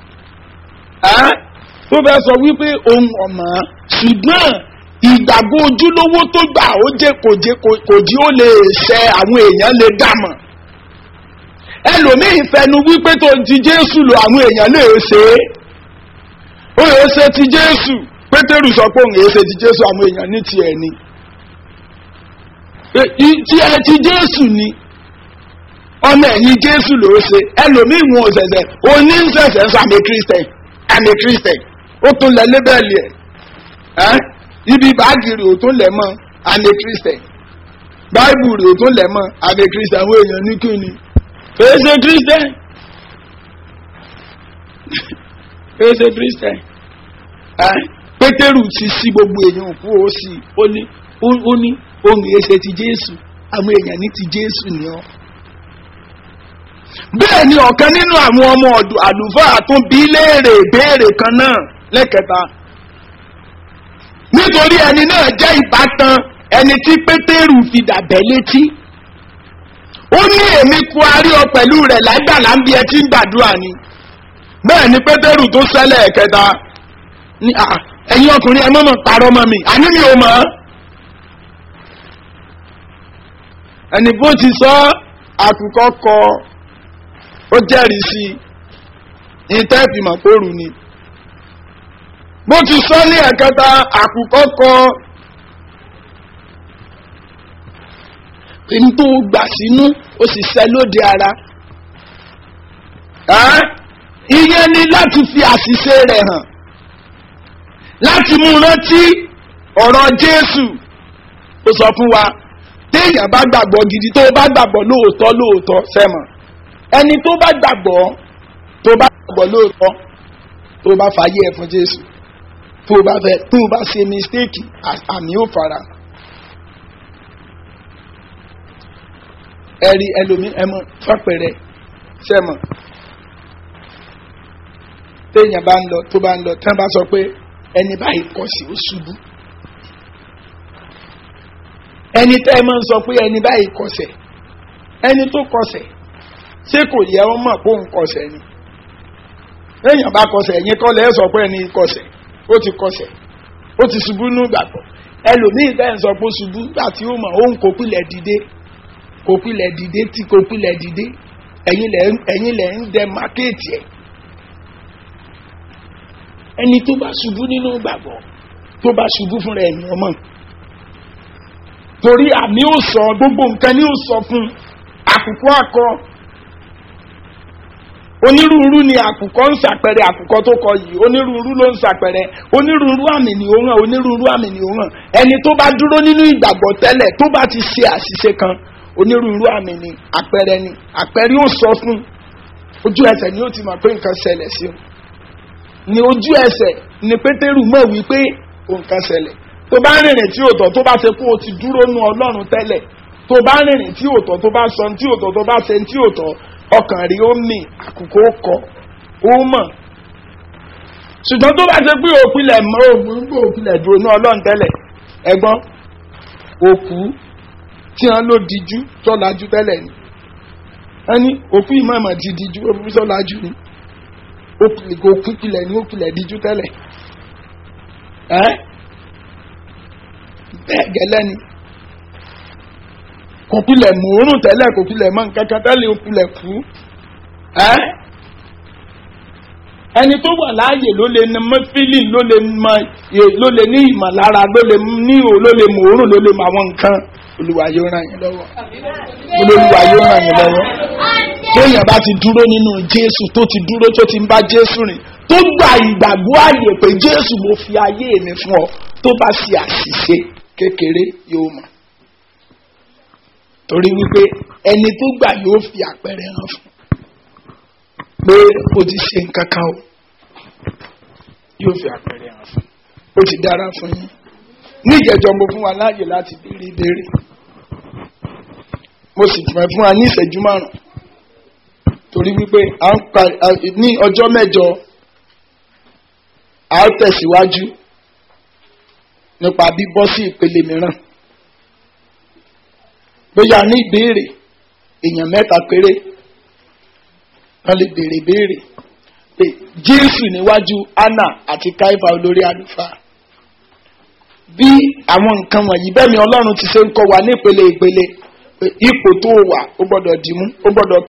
tó fẹ́ sọ wípé ohun ọ̀mọ́ ṣùgbọ́n ìgbàgbọ́ ojúlówó tó gbà ó jẹ́ kò jí ó lè ṣẹ àwọn èèyàn lè dà mọ̀ ẹlòmíì fẹnu wípé tó ti jésù lò àwọn èèyàn lè ṣe é ó lè ṣe ti jésù pétérù sọ pé òun èé ṣe ti jésù àwọn èèyàn ní tiẹ̀ ni tí ẹ ti jésù ni ọmọ ẹ̀yìn jésù ló ṣe ẹlòmíì wọn ò ṣẹ̀ṣẹ̀ oní ń ṣẹ̀ṣẹ̀ sọ àmì kírísítẹ̀n àmì kírísítẹ̀n ó tún lẹ lébẹ̀lì ẹ̀ ibi báàgì rẹ̀ ò tún lẹ̀ mọ́ àmì kírísítẹ̀n báìbù rẹ̀ ò tún lẹ̀ mọ́ àmì kírísítẹ̀n àwọn èèyàn ní kí ni fèsì christian fèsì christian pétérù ti sí gbogbo èèyàn kú ó sì ó ní ó ní ohun èsè ti jésù àwọn èèyàn ní ti jésù ni ọ́ bẹ́ẹ̀ ni ọ̀kan nínú àwọn ọmọ ọ̀dọ̀ àlùfáà tún bí léèrè ìbéèrè kan náà lẹ́kẹta nítorí ẹni náà jẹ́ ìbátan ẹni tí pétérù fi dàbẹ́ létí ó ní èmi kú arí ọ pẹ̀lú rẹ̀ lágbàlá ń bí ẹ tí ń gbàdúrà ni bẹ́ẹ̀ ni pétérù tó sẹ́lẹ̀ ẹ̀kẹta ní à ẹ̀yin ọkùnrin ẹ mọ̀mọ̀ parọ́ mọ́ mi àní mi ò mọ̀ ẹni bó ti sọ àkùkọ kọ ó jẹ́rìí sí i ìtẹ́fìmọ̀ kóòrù ni bó ti sọ ní ẹ̀kẹta àkùkọ kọ n tó gbà sínú ó sì sẹ lóde ara ìyẹn ni láti fi àṣìṣe rẹ̀ hàn láti mú rántí ọ̀rọ̀ jésù ó sọ fún wa téèyàn bá gbàgbọ́ gidi tó bá gbàgbọ́ lóòótọ́ lóòótọ́ sẹ́mọ̀ ẹni tó bá gbàgbọ́ tó bá gbàgbọ́ lóòótọ́ tó bá fàyè ẹ̀ fún jésù tó bá fẹ́ tó bá ṣe mistake àmì ò fara ẹ̀rí ẹlòmí ẹmọ fọ́pẹ̀rẹ̀ sẹ́mọ̀ téèyàn bá ń lọ tó bá ń lọ tí wọ́n bá sọ pé ẹni báyìí kọ̀ sí ó ṣubú ẹni tẹ́ ẹ máa ń sọ pé ẹni báyìí kọsẹ̀ ẹni tó kọsẹ̀ ṣé kò yẹ ọ mọ̀ pé òun kọsẹ̀ ni èèyàn bá kọsẹ̀ ẹ̀yin kọ́ lẹ́ sọ pé ẹni kọsẹ̀ ó ti kọsẹ̀ ó ti ṣubú ní ìgbàgbọ́ ẹlòmíì tẹ́ ẹ̀ ń sọ pé ṣubú gbà tí ó mọ̀ òun kò pilẹ̀ dìde kò pilẹ̀ dìde tí kò pilẹ̀ dìde ẹ̀yin lẹ̀ ń dẹ mákéètì ẹ̀ ẹni tó bá ṣubú nínú ìgbàgbọ́ tó bá ṣubú fúnra ẹ̀yìn ọmọ torí àmì ò sọ gbogbo nǹkan ní ò sọ fún àkùkọ akọ onírúurú ni àkùkọ ń ṣàpẹrẹ àkùkọ tó kọ yìí onírúurú ló ń ṣàpẹrẹ onírúurú àmì ni ó hàn onírúurú àmì ni ó hàn ẹni tó bá dúró nínú ìgbàgbọ́ tẹ́lẹ̀ tó bá ti ṣe àṣìṣe kan onírúurú àmì ni àpẹrẹ ni àpẹrẹ ò sọ fún ojú ẹsẹ̀ ni ó ti mọ̀ pé nǹkan ṣẹlẹ̀ sí o ní ojú ẹsẹ̀ ni pétérù mọ̀ wípé nǹkan ṣẹlẹ̀ tó bá rìnrìn tí òtọ̀ tó bá ṣe kó o ti dúró nu ọlọ́run tẹ́lẹ̀ tó bá rìnrìn tí òtọ̀ tó bá sọ tí òtọ̀ tó bá ṣe tí òtọ̀ ọkàn rí ó mì àkùkọ kọ ó mọ̀ ṣùgbọ́n tó bá ṣe pé òpilẹ̀ mọ́ ògùn gbé òpilẹ̀ dúró nu ọlọ́run tẹ́lẹ̀ ẹgbọ́n òkú tí wọ́n ló dijú tọ́lájú tẹ́lẹ̀ ni wọ́n ní òkú ìmọ̀ ìmọ̀ ti dijú òkú tọ́lájú ni òkú pilẹ̀ ni òpilẹ̀ dijú tẹ́lẹ̀ ẹ́ bẹ́ẹ̀ gẹ́lẹ́ ni kò pilẹ̀ mòórùn tẹ́lẹ̀ kò pilẹ̀ mọ́ nǹkankan tẹ́lẹ̀ ó pilẹ̀ kú ẹ́ ẹni tó wà láàyè ló lè ní mọ́fílì ló lè mọ ló lè ní ìmọ̀lára ló lè ní o ló lè mòórùn ló lè mọ àwọn nǹkan olùwà yóò ràn yín lọ́wọ́ olùwà yóò ràn yín lọ́wọ́ téèyàn bá ti dúró nínú jésù tó ti dúró tó ti ń bá jésù rìn tó gba ìgbàgbọ́ àyè pé jésù mo fi ayé mi fún ọ tó bá ṣe àṣìṣe kékeré yóò mọ̀ torí wípé ẹni tó gbà yóò fi àpẹẹrẹ hàn fún pé o ti ṣe nǹkan kan o yóò fi àpẹẹrẹ hàn fún o ti dára fún yín níjẹjọ mo fún wa láàyè láti béèrè ìbéèrè mo sì fẹ́ fún wa ní ìṣẹ́jú márùn torí wípé ní ọjọ́ mẹ́jọ a ó tẹ̀síwájú nípa bíbọ́ sí ìpele mìíràn bóyá ní ìbéèrè èèyàn mẹ́ta péré wọ́n lè béèrè béèrè pé jésù níwájú anna àti káífà olórí àlùfáà bí àwọn nǹkan wọ̀nyí bẹ́ẹ̀ ni ọlọ́run ti ṣe ń kọ́ wa ní ìpele ìpele ipò tó wà ó gbọ́dọ̀ dìmú ó gbọ́dọ̀